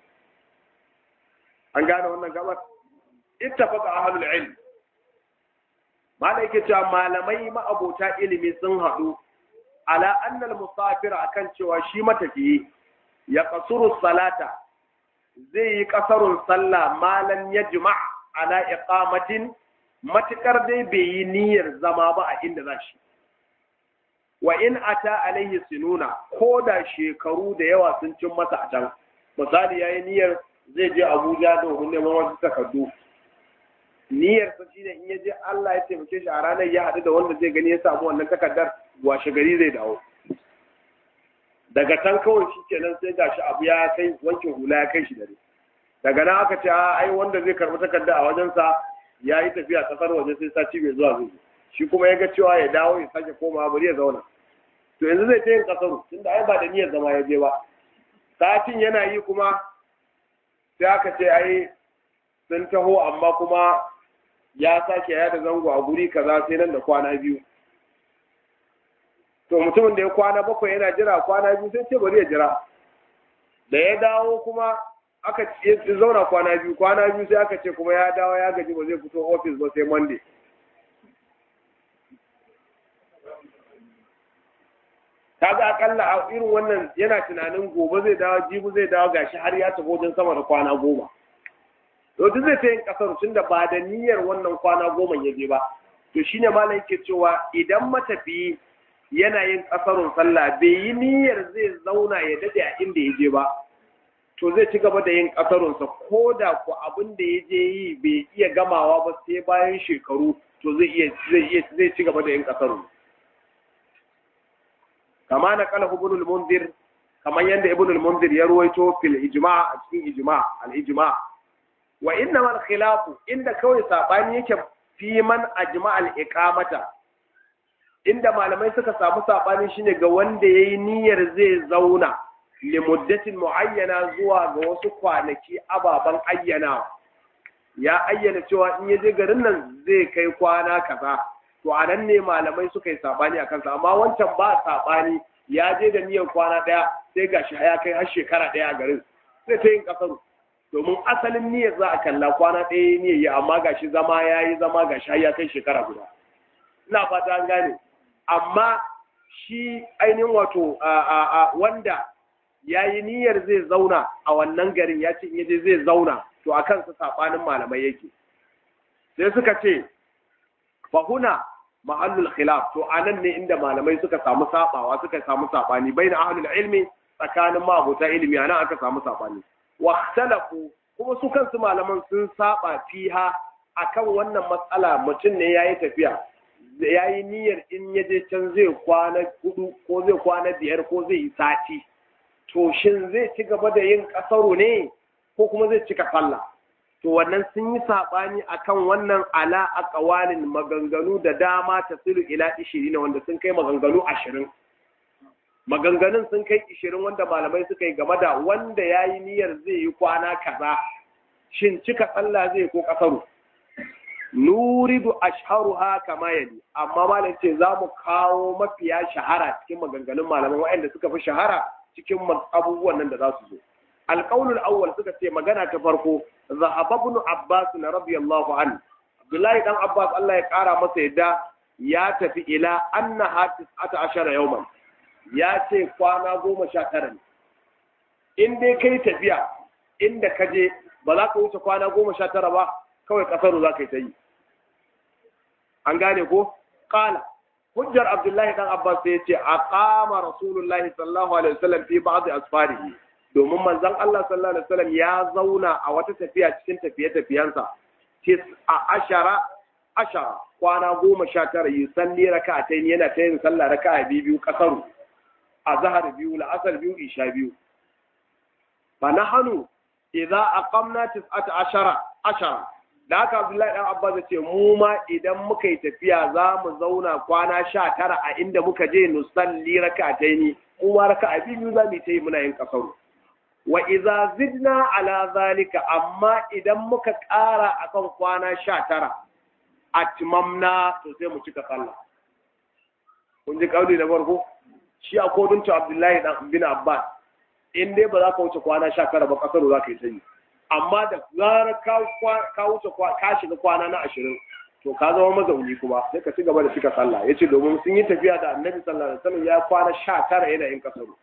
an gane wannan gabar ittafaqa ahlul ilm malai yake cewa malamai ma'abota ilimi sun haɗu ala annal musafir akan cewa shi matafiyi ya kasuru salata zai yi kasarun sallah malam ya jima' ala iqamatin matukar dai bai yi niyyar zama ba a inda za shi wa in ata alaihi sinuna ko da shekaru da yawa sun cin masa a can misali yayi niyyar zai je Abuja domin neman wasu takardu niyyar sa shine in ya je Allah ya taimake shi a ranar ya haɗu da wanda zai gani ya samu wannan takardar washe gari zai dawo daga can kawai shi kenan sai gashi abu ya kai wankin hula ya kai shi dare daga nan aka ce ai wanda zai karɓi takarda a wajensa ya yi tafiya kasar waje sai sati mai zuwa zai shi kuma ya ga cewa ya dawo ya sake komawa bari ya zauna to yanzu zai ta yin kasaru tunda ai ba da niyyar zama ya je ba satin yana yi kuma sai aka ce ai sun taho amma kuma ya sake ya da zango a guri kaza sai nan da kwana biyu to mutumin da ya kwana bakwai yana jira kwana biyu sai ce bari ya jira da ya dawo kuma aka zauna kwana biyu kwana biyu sai aka ce kuma ya dawo ya gaji ba zai fito ofis ba sai monday kaga akalla a irin wannan yana tunanin gobe zai dawo jibu zai dawo gashi har ya tafi wajen sama da kwana goma to duk zai ta yin kasar tunda ba da niyyar wannan kwana goma ya je ba to shine malam yake cewa idan matafiyi yana yin kasarun sallah bai yi niyyar zai zauna ya dade a inda ya je ba to zai ci gaba da yin kasarunsa ko da ku abin da ya je yi bai iya gamawa ba sai bayan shekaru to zai iya zai iya zai ci gaba da yin kasarun kama na kala ibn al-munzir kamar yanda ibn al-munzir ya ruwaito fil ijma' a cikin ijma' al-ijma' wa inna al khilafu inda kawai sabani yake fi man ajma' al-iqamata inda malamai suka samu sabani shine ga wanda yayi niyyar zai zauna limuddatin muayyana zuwa ga wasu kwanaki ababen ayyana ya ayyana cewa in ya je garin nan zai kai kwana kaza to a nan ne malamai suka yi sabani a kansa amma wancan ba sabani ya je da niyyar kwana daya sai gashi ya kai har shekara daya a garin sai ta yin kasaru domin asalin niyyar za a kalla kwana ɗaya niyyar yi amma gashi zama ya yi zama gashi har ya kai shekara guda ina fata an gane amma shi ainihin wato wanda ya yi niyyar zai zauna a wannan garin ya ce in yaje zai zauna to a kansa saɓanin malamai yake sai suka ce fahuna mahallul khilaf to anan ne inda malamai suka samu sabawa suka samu sabani baina ahlul ilmi tsakanin mabuta ilimi anan aka samu sabani wa ikhtalafu kuma su kansu malaman sun saba fiha akan wannan matsala mutum ne yayi tafiya yayi niyyar in ya je can zai kwana hudu ko zai kwana biyar ko zai yi sati to shin zai ci gaba da yin kasaro ne ko kuma zai cika sallah to wannan sun yi saɓani akan wannan ala a ƙawalin maganganu da dama ta silu ila ishirin wanda sun kai maganganu ashirin maganganun sun kai ishirin wanda malamai suka yi game da wanda ya yi niyyar zai yi kwana kaza shin cika sallah zai ko ƙasaru nuridu ashharuha kama yali amma malam ce za mu kawo mafiya shahara cikin maganganun malamai waɗanda suka fi shahara cikin abubuwan nan da za su zo alƙaunul awwal suka ce magana ta farko zahaba ibn abbas na radiyallahu anhu abdullahi dan abbas Allah ya kara masa yadda ya tafi ila anna hatis ata ashara yawman ya ce kwana goma sha tara ne in dai kai tafiya inda ka je ba za ka wuce kwana goma sha tara ba kawai kasaru za ka yi ta yi an gane ko kala hujjar abdullahi dan abbas sai ya ce aqama rasulullahi sallallahu alaihi wasallam fi ba'd asfarihi domin manzon Allah sallallahu alaihi wasallam ya zauna a wata tafiya cikin tafiye-tafiyensa tis a ashara ashara kwana goma sha tara yi salli raka'atain yana ta yin sallah raka'a biyu biyu kasaru a zahar biyu la'asar biyu isha biyu fa nahnu idza aqamna tis'ata ashara ashara da haka Abdullahi dan Abbas ce mu ma idan muka yi tafiya za mu zauna kwana sha tara a inda muka je nusalli raka'ataini kuma raka'a biyu za mu yi muna yin kasaru wa iza zidna ala zalika amma idan muka ƙara akan kwana sha tara atmamna to sai mu cika sallah kun ji kauli da farko shi a kodin ta Abdullahi dan bin Abbas in dai ba za ka wuce kwana sha tara ba kasaro za ka yi sanyi amma da zara ka wuce ka shiga kwana na ashirin to ka zama mazauni kuma sai ka ci gaba da cika sallah yace domin sun yi tafiya da Annabi sallallahu alaihi wasallam ya kwana sha tara yana yin kasaro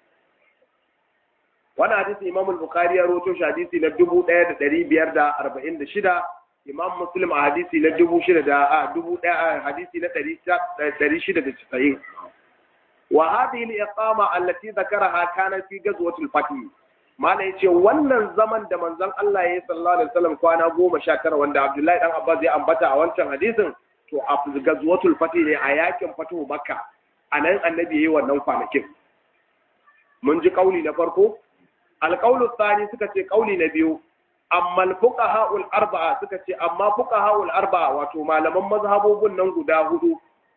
wani hadisi imam al-bukhari ya roto shi hadisi na dubu ɗaya da ɗari biyar da arba'in da shida imam muslim a hadisi na dubu shida da a dubu ɗaya a hadisi na ɗari shida da casa'in wa hadhihi al-iqama allati dhakaraha kana fi ghazwatil fath mala yace wannan zaman da manzon Allah ya sallallahu alaihi wasallam kwana goma sha tara wanda Abdullahi dan Abbas ya ambata a wancan hadisin to a ghazwatul fath ne a yakin fatuhu makka anan annabi yayi wannan kwanakin mun ji kauli na farko alƙaulu tsani suka ce ƙauli na biyu amma fuqaha'ul arba'a suka ce amma fuqaha'ul arba'a wato malaman mazhabobin nan guda hudu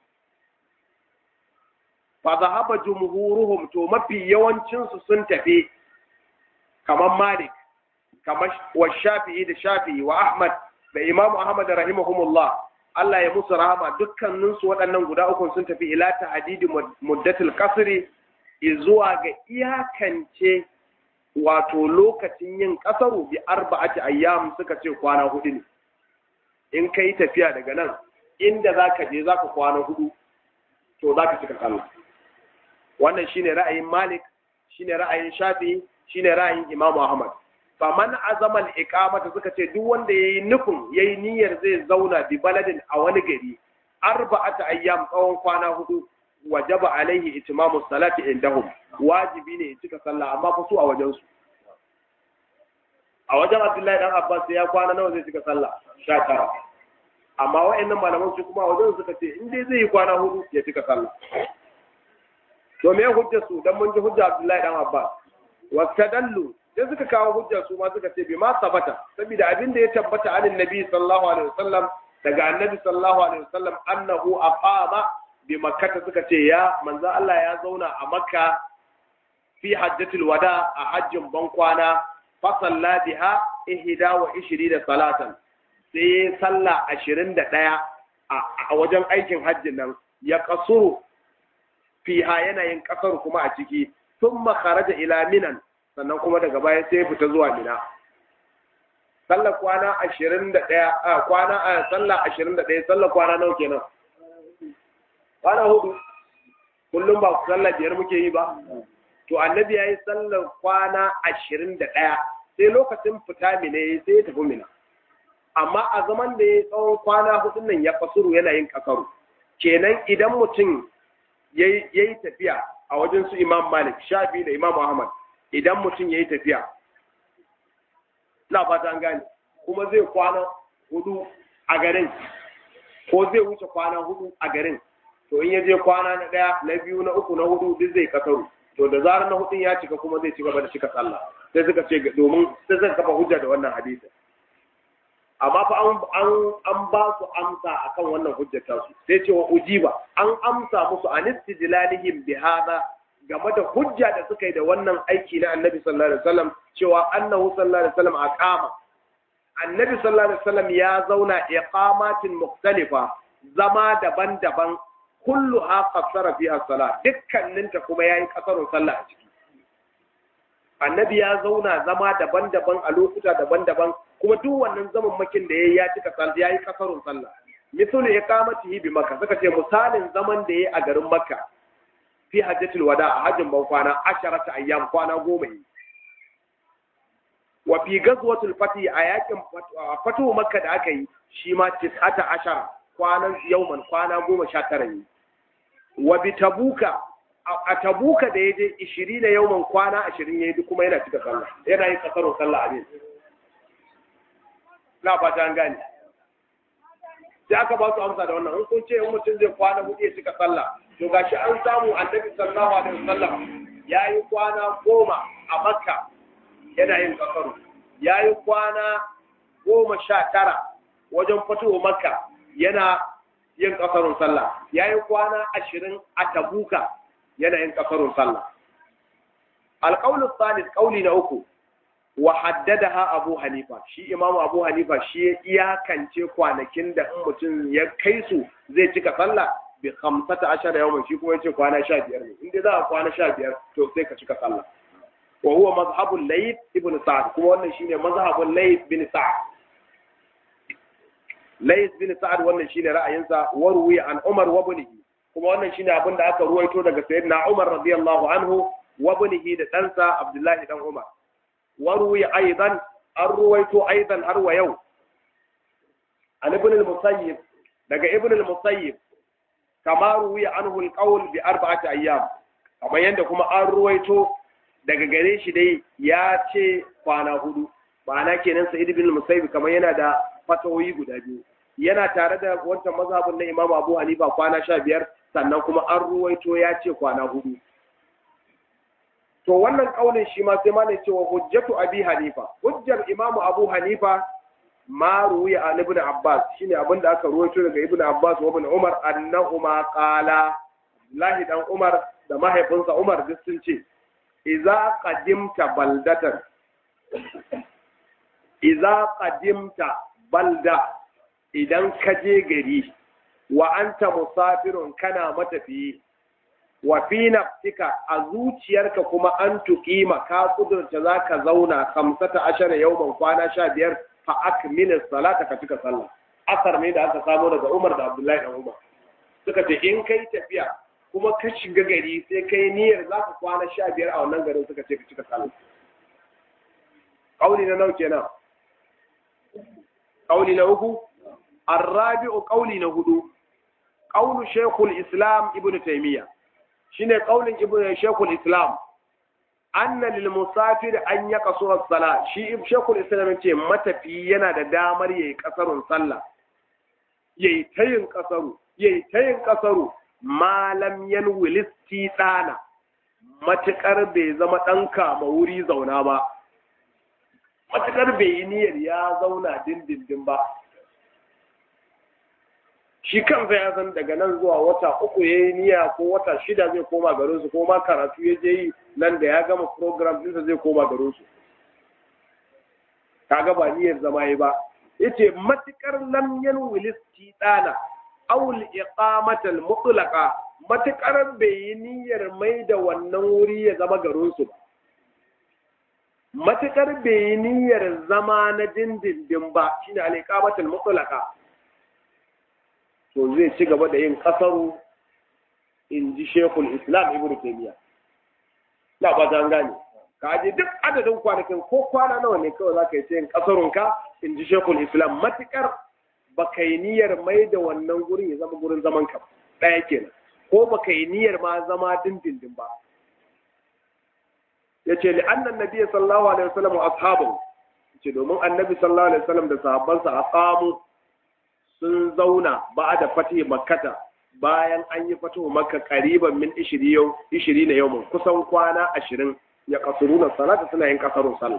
fa zahaba jumhuruhum to mafi yawancin su sun tafi kamar Malik kamar wa Shafi'i da Shafi'i wa Ahmad da Imam Ahmad rahimahumullah Allah ya musu rahama dukkanin su waɗannan guda uku sun tafi ila tahdidi muddatul qasri zuwa ga iyakance wato lokacin yin kasaru bi arba'ati ayyam suka ce kwana hudu ne in kai tafiya daga nan inda zaka je zaka kwana hudu to zaka cika sallah wannan shine ra'ayin Malik shine ra'ayin Shafi shine ra'ayin Imam Ahmad faman azama al-iqamata suka ce duk wanda yayi nufin yayi niyyar zai zauna bi baladin a wani gari arba'ata ayyam tsawon kwana hudu wajaba alaihi itimamu salati indahum wajibi ne ya cika sallah amma fa su a wajen su a wajen Abdullahi dan Abbas ya kwana nawa zai cika sallah 19 amma wa'annan malaman su kuma a wajen suka ce in dai zai yi kwana hudu ya cika sallah to me hujjar su dan mun ji hujja Abdullahi dan Abbas wastadallu sai suka kawo hujjar su ma suka ce bi ma sabata saboda abin da ya tabbata anin nabi sallallahu alaihi wasallam daga annabi sallallahu alaihi wasallam annahu aqama bi makkata suka ce ya manzo Allah ya zauna a makka fi hajjatul wada a hajjin ban kwana fa salla biha ihda wa da salatan sai sallah ashirin da ɗaya a wajen aikin hajjin nan ya kasuru fiha yanayin kasar kuma a ciki sun makaraja ila minan sannan kuma daga baya sai ya fita zuwa mina sallar kwana ashirin da ɗaya a kwana a sallar ashirin da ɗaya sallar kwana nawa kenan kwana hudu kullum ba sallar biyar muke yi ba to annabi ya yi sallar kwana ashirin da ɗaya sai lokacin fita mina ya sai ya tafi mina amma a zaman da ya tsawon kwana hudun nan ya fasuru yana yin kasaru kenan idan mutum ya yi tafiya a wajen su imam malik shafi da imam ahmad idan mutum ya yi tafiya na fata an gane kuma zai kwana hudu a garin ko zai wuce kwana hudu a garin to in ya je kwana na ɗaya na biyu na uku na hudu duk zai kasaru to da zarar na hudun ya cika kuma zai ci gaba da cika sallah sai suka ce domin sai suka kafa hujja da wannan hadisi amma fa an an ba su amsa akan wannan hujjata su sai ce wa ujiba an amsa musu an istidlalihim bi hada game da hujja da suka yi da wannan aiki na annabi sallallahu alaihi wasallam cewa annahu sallallahu alaihi wasallam aqama annabi sallallahu alaihi wasallam ya zauna iqamatin mukhtalifa zama daban-daban kullu ha qassara fiha salat dukkaninta kuma yayi kasarun sallah a ciki annabi ya zauna zama daban-daban a lokuta daban-daban kuma duk wannan zaman makin da yayi ya cika sallah yayi kasarun sallah misalu iqamatihi bi makka suka ce misalin zaman da yayi a garin makka fi hajjatul wada a hajjin ban kwana asharata ayyam kwana goma yi wa fi gazwatul fati a yakin fatu makka da aka yi shi ma tis'ata ashara kwanan yauman kwana goma sha tara yi wa bi tabuka a tabuka da ya je ishirin na yauman kwana ashirin ya yi duk kuma yana cika sallah yana yin kasarun sallah a ne na fata an gane sai aka ba su amsa da wannan in kun ce in mutum zai kwana hudu ya cika sallah to gashi an samu annabi sallallahu alaihi wasallam ya yi kwana goma a makka yana yin kasaru ya yi kwana goma sha tara wajen fitowa makka yana yin kasarun sallah ya yi kwana ashirin a tabuka yana yin kasarun sallah alƙaunin salis ƙauli na uku wa haddadaha abu hanifa shi imamu abu hanifa shi ya iyakance kwanakin da in mutum ya kai su zai cika sallah bi khamsata ashara yawman shi kuma yace kwana sha biyar ne inda za a kwana sha biyar to sai ka cika sallah wa huwa mazhabul layth ibn sa'd kuma wannan shine mazhabul layth bin sa'd layth bin sa'd wannan shine ra'ayinsa wa ruwiya an umar wa ibnihi kuma wannan shine abin da aka ruwaito daga sayyidina umar radiyallahu anhu wa ibnihi da ɗansa abdullahi dan umar wa ruwiya aidan an ruwaito aidan har wa yau an ibn al-musayyib daga ibn al-musayyib kama ruwiya anhu al-qawl bi arba'ati ayyam kamar yanda kuma an ruwaito daga gare shi dai ya ce kwana hudu ma'ana kenan sa'id ibn al-musayyib kamar yana da fatawoyi guda biyu yana tare da wancan mazhabin na Imam Abu Hanifa kwana sha biyar sannan kuma an ruwaito ya ce kwana hudu to wannan kaulin shi ma sai ma ne cewa hujjatu Abi Hanifa hujjar Imam Abu Hanifa ma ruwiya an ibn Abbas shine abin da aka ruwaito daga Ibn Abbas wa Ibn Umar annahuma qala Lahi dan Umar da mahaifinsa Umar duk sun ce idza qadimta baldatan idza qadimta balda idan ka je gari wa anta musafirun kana matafiyi wa fi nafsika a zuciyarka kuma an tuqima ka kudurta zaka zauna kamsata ashara yawman kwana sha biyar fa akmil salata ka cika sallah asar ne da aka samo daga Umar da Abdullahi da Umar suka ce in kai tafiya kuma ka shiga gari sai kai niyyar zaka kwana sha biyar a wannan garin suka ce ka cika sallah kauli na nauke na kauli na uku الرابع قولي نهدو قول شيخ الإسلام ابن تيمية شنو قول ابن شيخ الإسلام أن للمسافر أن يقصر الصلاة شيء شيخ الإسلام يقول متى في ينا دا دامر يقصر صلاة يتين قصر يتين قصر ما لم ينوي الاستيطانة matuƙar bai zama ɗan kama wuri zauna ba matuƙar bai yi niyyar ya zauna dindindin ba shi kansa ya san daga nan zuwa wata uku ya yi niyya ko wata shida zai koma garinsu ko ma karatu ya je yi nan da ya gama program ɗinsa zai koma garinsu kaga ba niyyar zama yi ba yace matukar lam yanwil istidana aw al iqamata al mutlaqa matukar bai yi niyyar mai da wannan wuri ya zama garinsu ba matukar bai yi niyyar zama na dindindin ba shine al iqamata al mutlaqa to zai ci gaba da yin kasaru in ji shekul islam ibn taymiya na ba ta gane ka je duk adadin kwanakin ko kwana nawa ne kawai zaka yi yin kasarun ka in ji shekul islam matukar baka yi niyyar mai da wannan gurin ya zama gurin zaman ka ɗaya kenan ko baka yi niyyar ma zama dindindin ba yace li annan nabiy sallallahu alaihi wasallam wa ashabu yace domin annabi sallallahu alaihi wasallam da sahabbansa aqamu sun zauna ba da fatih makkata bayan an yi fatuhu makka kariban min ishiri yau ishiri na yau kusan kwana ashirin ya kasuru na salata suna yin kasarun sallah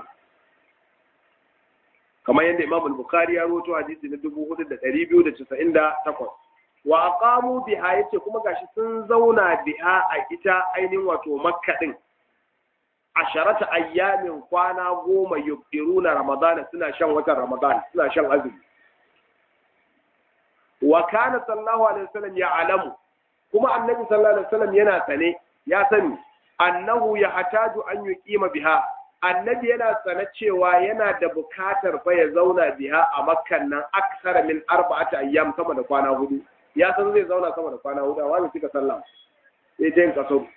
kamar yadda imam al-bukhari ya rawaito hadisi na dubu hudu da ɗari biyu da casa'in da takwas wa aqamu biha yace kuma gashi sun zauna biha a ita ainihin wato makka din asharata ayyamin kwana goma yubdiruna ramadana suna shan watan ramadan suna shan azumi wa kana sallallahu alaihi wasallam ya alamu kuma annabi sallallahu alaihi wasallam yana sane ya sani annahu ya hataju an yuqima biha annabi yana sane cewa yana da bukatar fa ya zauna biha a makkan nan aksara min arba'ati ayyam sama da kwana hudu ya san zai zauna sama da kwana hudu a wani suka sallah sai dai kaso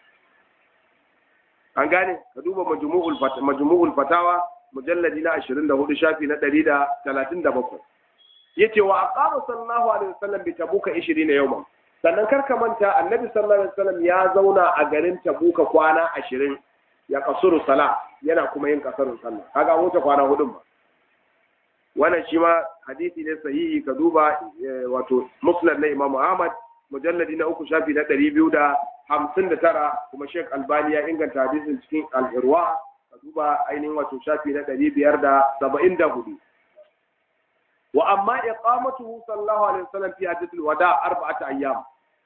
an gane ka duba majmu'ul majmu'ul fatawa mujalladi na 24 shafi na 137 yace wa aqama sallallahu alaihi wasallam bi tabuka 20 yawman sannan karka manta annabi sallallahu alaihi wasallam ya zauna a garin tabuka kwana 20 ya kasuru sala yana kuma yin kasarun sallah kaga wuce kwana hudun ba wannan shi ma hadisi ne sahihi ka duba wato musnad na imam ahmad mujalladi na uku shafi na 259 kuma sheikh albani ya inganta hadisin cikin al-irwa ka duba ainihin wato shafi na 574 wa amma iqamatuhu sallallahu alaihi wasallam fi hajjatul wada arba'ata ayyam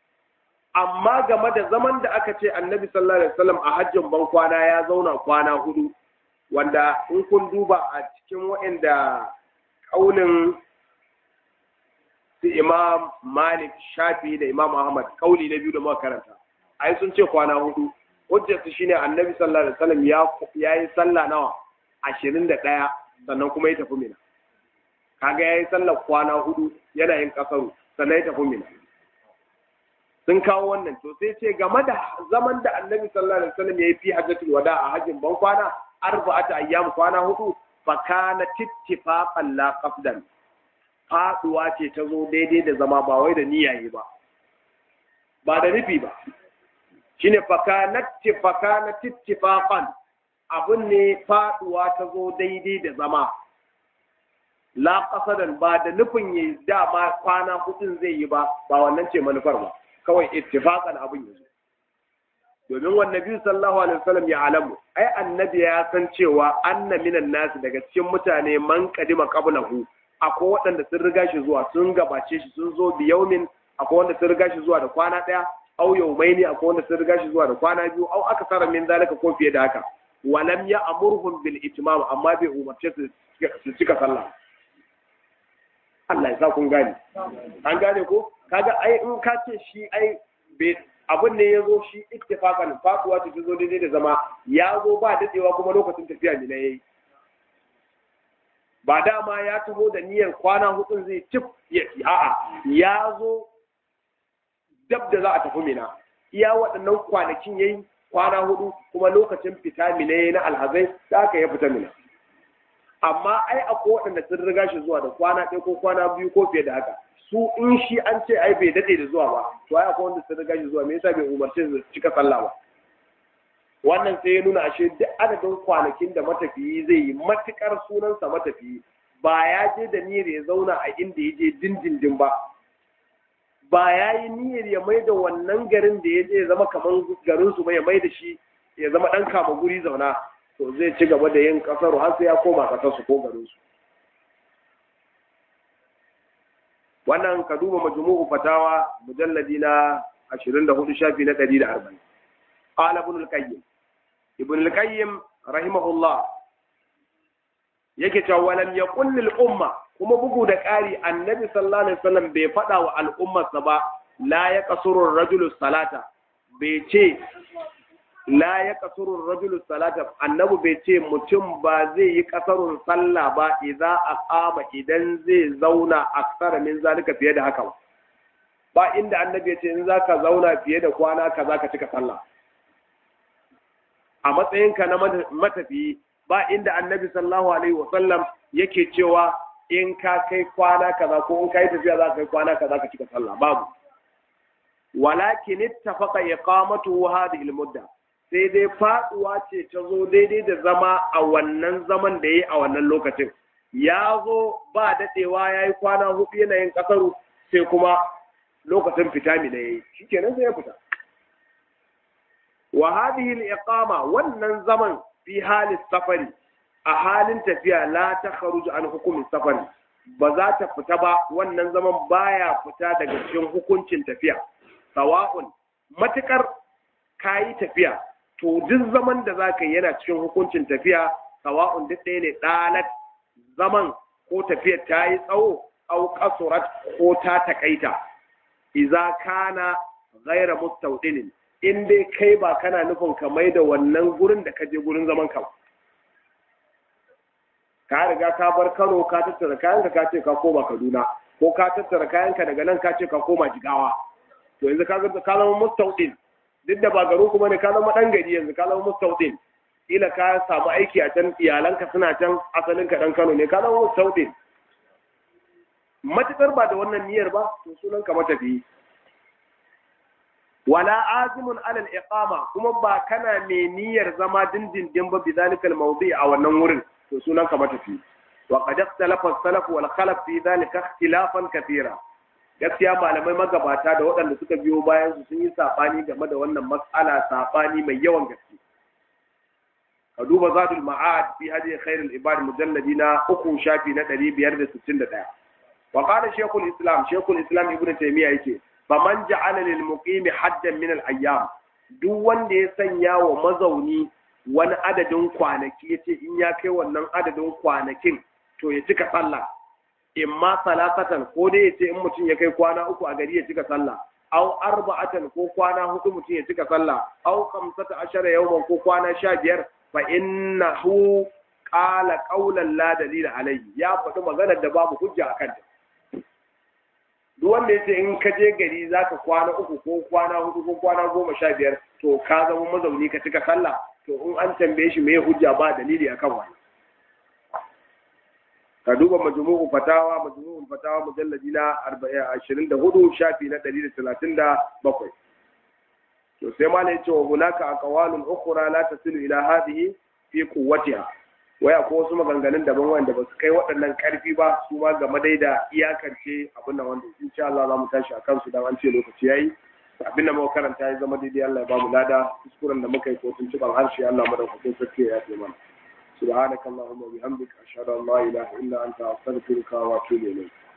amma game da zaman da aka ce annabi sallallahu alaihi wasallam a hajjin ban kwana ya zauna kwana hudu wanda in kun duba a cikin waɗanda kaulin su imam malik shafi da imam ahmad kauli na biyu da muka karanta ai sun ce kwana hudu hujjar su shine annabi sallallahu alaihi wasallam ya yi sallah nawa ashirin da ɗaya sannan kuma ya tafi mina kaga yayi sallar kwana hudu yana yin kasaru sannan ya tafi mina sun kawo wannan to sai ce game da zaman da annabi sallallahu alaihi wasallam yayi fi hajjatul wada a hajjin ban kwana arba'ata ayyam kwana hudu fa kana tittifaqan la qafdan faduwa ce ta zo daidai da zama ba wai da niyaye ba ba da nufi ba shine fa kana tifaqana tittifaqan abun ne faduwa ta zo daidai da zama la qasadan ba da nufin yayi dama kwana hudun zai yi ba ba wannan ce manufar ba kawai ittifaqan abin yazo domin wa nabi sallallahu alaihi wasallam ya alamu ai annabi ya san cewa anna minan nasu daga cikin mutane man kadima qablahu akwai waɗanda sun riga shi zuwa sun gabace shi sun zo bi yaumin akwai wanda sun riga shi zuwa da kwana ɗaya au yaumaini akwai wanda sun riga shi zuwa da kwana biyu au aka tsara min zalika ko fiye da haka walam ya amurhum bil itmam amma bai umarce su su cika sallah Allah ya sa kun gane an gane ko kaga ai in ka ce shi ai abin ne ya zo shi ittifaqan faduwa ta zo daidai da zama ya zo ba dadewa kuma lokacin tafiya ne yayi ba dama ya taho da niyyar kwana hudun zai cif a'a ya zo dab da za a tafi mina iya waɗannan kwanakin yayi kwana hudu kuma lokacin fita mina yayi na alhazai da aka ya fita mina amma ai akwai waɗanda sun riga shi zuwa da kwana ɗaya ko kwana biyu ko fiye da haka su in shi an ce ai bai daɗe da zuwa ba to ai akwai wanda sun riga shi zuwa me yasa bai umarce su cika sallah ba wannan sai ya nuna ashe duk adadin kwanakin da matafiyi zai yi matukar sunansa matafiyi ba ya je da niyyar ya zauna a inda ya je dindindin ba ba ya yi niyyar ya mai da wannan garin da ya je ya zama kamar garin su ba ya mai da shi ya zama ɗan kama guri zauna to zai ci gaba da yin kasar har sai ya koma kasar su ko garin su wannan ka duba majmu'u fatawa mujalladi na 24 shafi na 140 qala ibn al-qayyim ibn al-qayyim rahimahullah yake cewa walam yaqul lil umma kuma bugu da ƙari annabi sallallahu alaihi wasallam bai faɗa wa al'ummarsa ba la ya kasuru rajulu salata bai ce la ya kasuru rajulu salata annabi bai ce mutum ba zai yi kasarun sallah ba idza aqama idan zai zauna aksara min zalika fiye da haka ba inda annabi ya ce in zaka zauna fiye da kwana kaza ka cika sallah a matsayinka na matafiyi ba inda annabi sallallahu alaihi wasallam yake cewa in ka kai kwana kaza ko in kai tafiya za ka kai kwana kaza ka cika sallah babu walakin ittafaqa iqamatu hadhihi almudda sai dai faduwa ce ta zo daidai da zama a wannan zaman da yayi a wannan lokacin ya zo ba dadewa yayi kwana hudu yana yin kasaru sai kuma lokacin fita mi da yayi shikenan sai ya fita wa hadhihi aliqama wannan zaman fi hali safari a halin tafiya la ta kharuju an hukumin safari ba za ta fita ba wannan zaman baya fita daga cikin hukuncin tafiya sawa'un matukar kayi tafiya to duk zaman da za ka yi yana cikin hukuncin tafiya sawa'un duk ɗaya ne ɗalat zaman ko tafiyar ta yi tsawo au kasurat ko ta takaita iza kana ghaira mustawdinin in dai kai ba kana nufin ka mai da wannan gurin da ka je gurin zaman ka ka riga ka bar Kano ka tattara kayanka ka ce ka koma Kaduna ko ka tattara kayanka daga nan ka ce ka koma Jigawa to yanzu ka ga ka zama mustawdin duk da ba garo kuma ne ka zama dan gari yanzu ka zama mustawdin ila ka samu aiki a can iyalanka suna can asalin ka dan Kano ne ka zama mustawdin matukar ba da wannan niyyar ba to sunan ka matafiyi wala azimun alal iqama kuma ba kana mai niyyar zama dindindin ba bidhalika al mawdi a wannan wurin to sunan ka matafi wa qad ikhtalafa as-salaf wal khalaf fi dhalika ikhtilafan kathira gaskiya malamai magabata da waɗanda suka biyo bayan su sun yi sabani game da wannan mas'ala sabani mai yawan gaske ka duba zadul ma'ad fi hadi khairul ibad mujalladi na uku shafi na 561 wa qala shaykhul islam shaykhul islam ibnu taymiya yake faman ja'ala lil muqimi haddan min al ayyam duk wanda ya sanya wa mazauni wani adadin kwanaki yace in ya kai wannan adadin kwanakin to ya cika sallah imma salasatan ko dai yace in mutum ya kai kwana uku a gari ya cika sallah aw arba'atan ko kwana hudu mutum ya cika sallah aw khamsata ashara yawman ko kwana sha biyar fa innahu qala qawlan la dalila alayhi ya faɗi maganar da babu hujja akan ta duk wanda yace in ka je gari zaka kwana uku ko kwana hudu ko kwana goma sha biyar to ka zama mazauni ka cika sallah to in an tambaye shi me hujja ba dalili akan wani ka duba majmu'u fatawa majmu'u fatawa mujalladi na 24 shafi na 137 to sai ma ne cewa hunaka aqwalun ukhra la tasilu ila hadhihi fi quwwatiha waya ko wasu maganganun daban wanda ba su kai waɗannan ƙarfi ba su ma game dai da iyakance abin da wanda insha Allah za mu tashi a kansu dan an ce lokaci yayi abin da muka karanta ya zama daidai Allah ya ba mu lada kuskuren da muka yi ko tuntuban harshe Allah madaukakin sarki ya yi mana سبحانك اللهم وبحمدك أشهد أن لا إله إلا أنت أستغفرك وأتوب إليك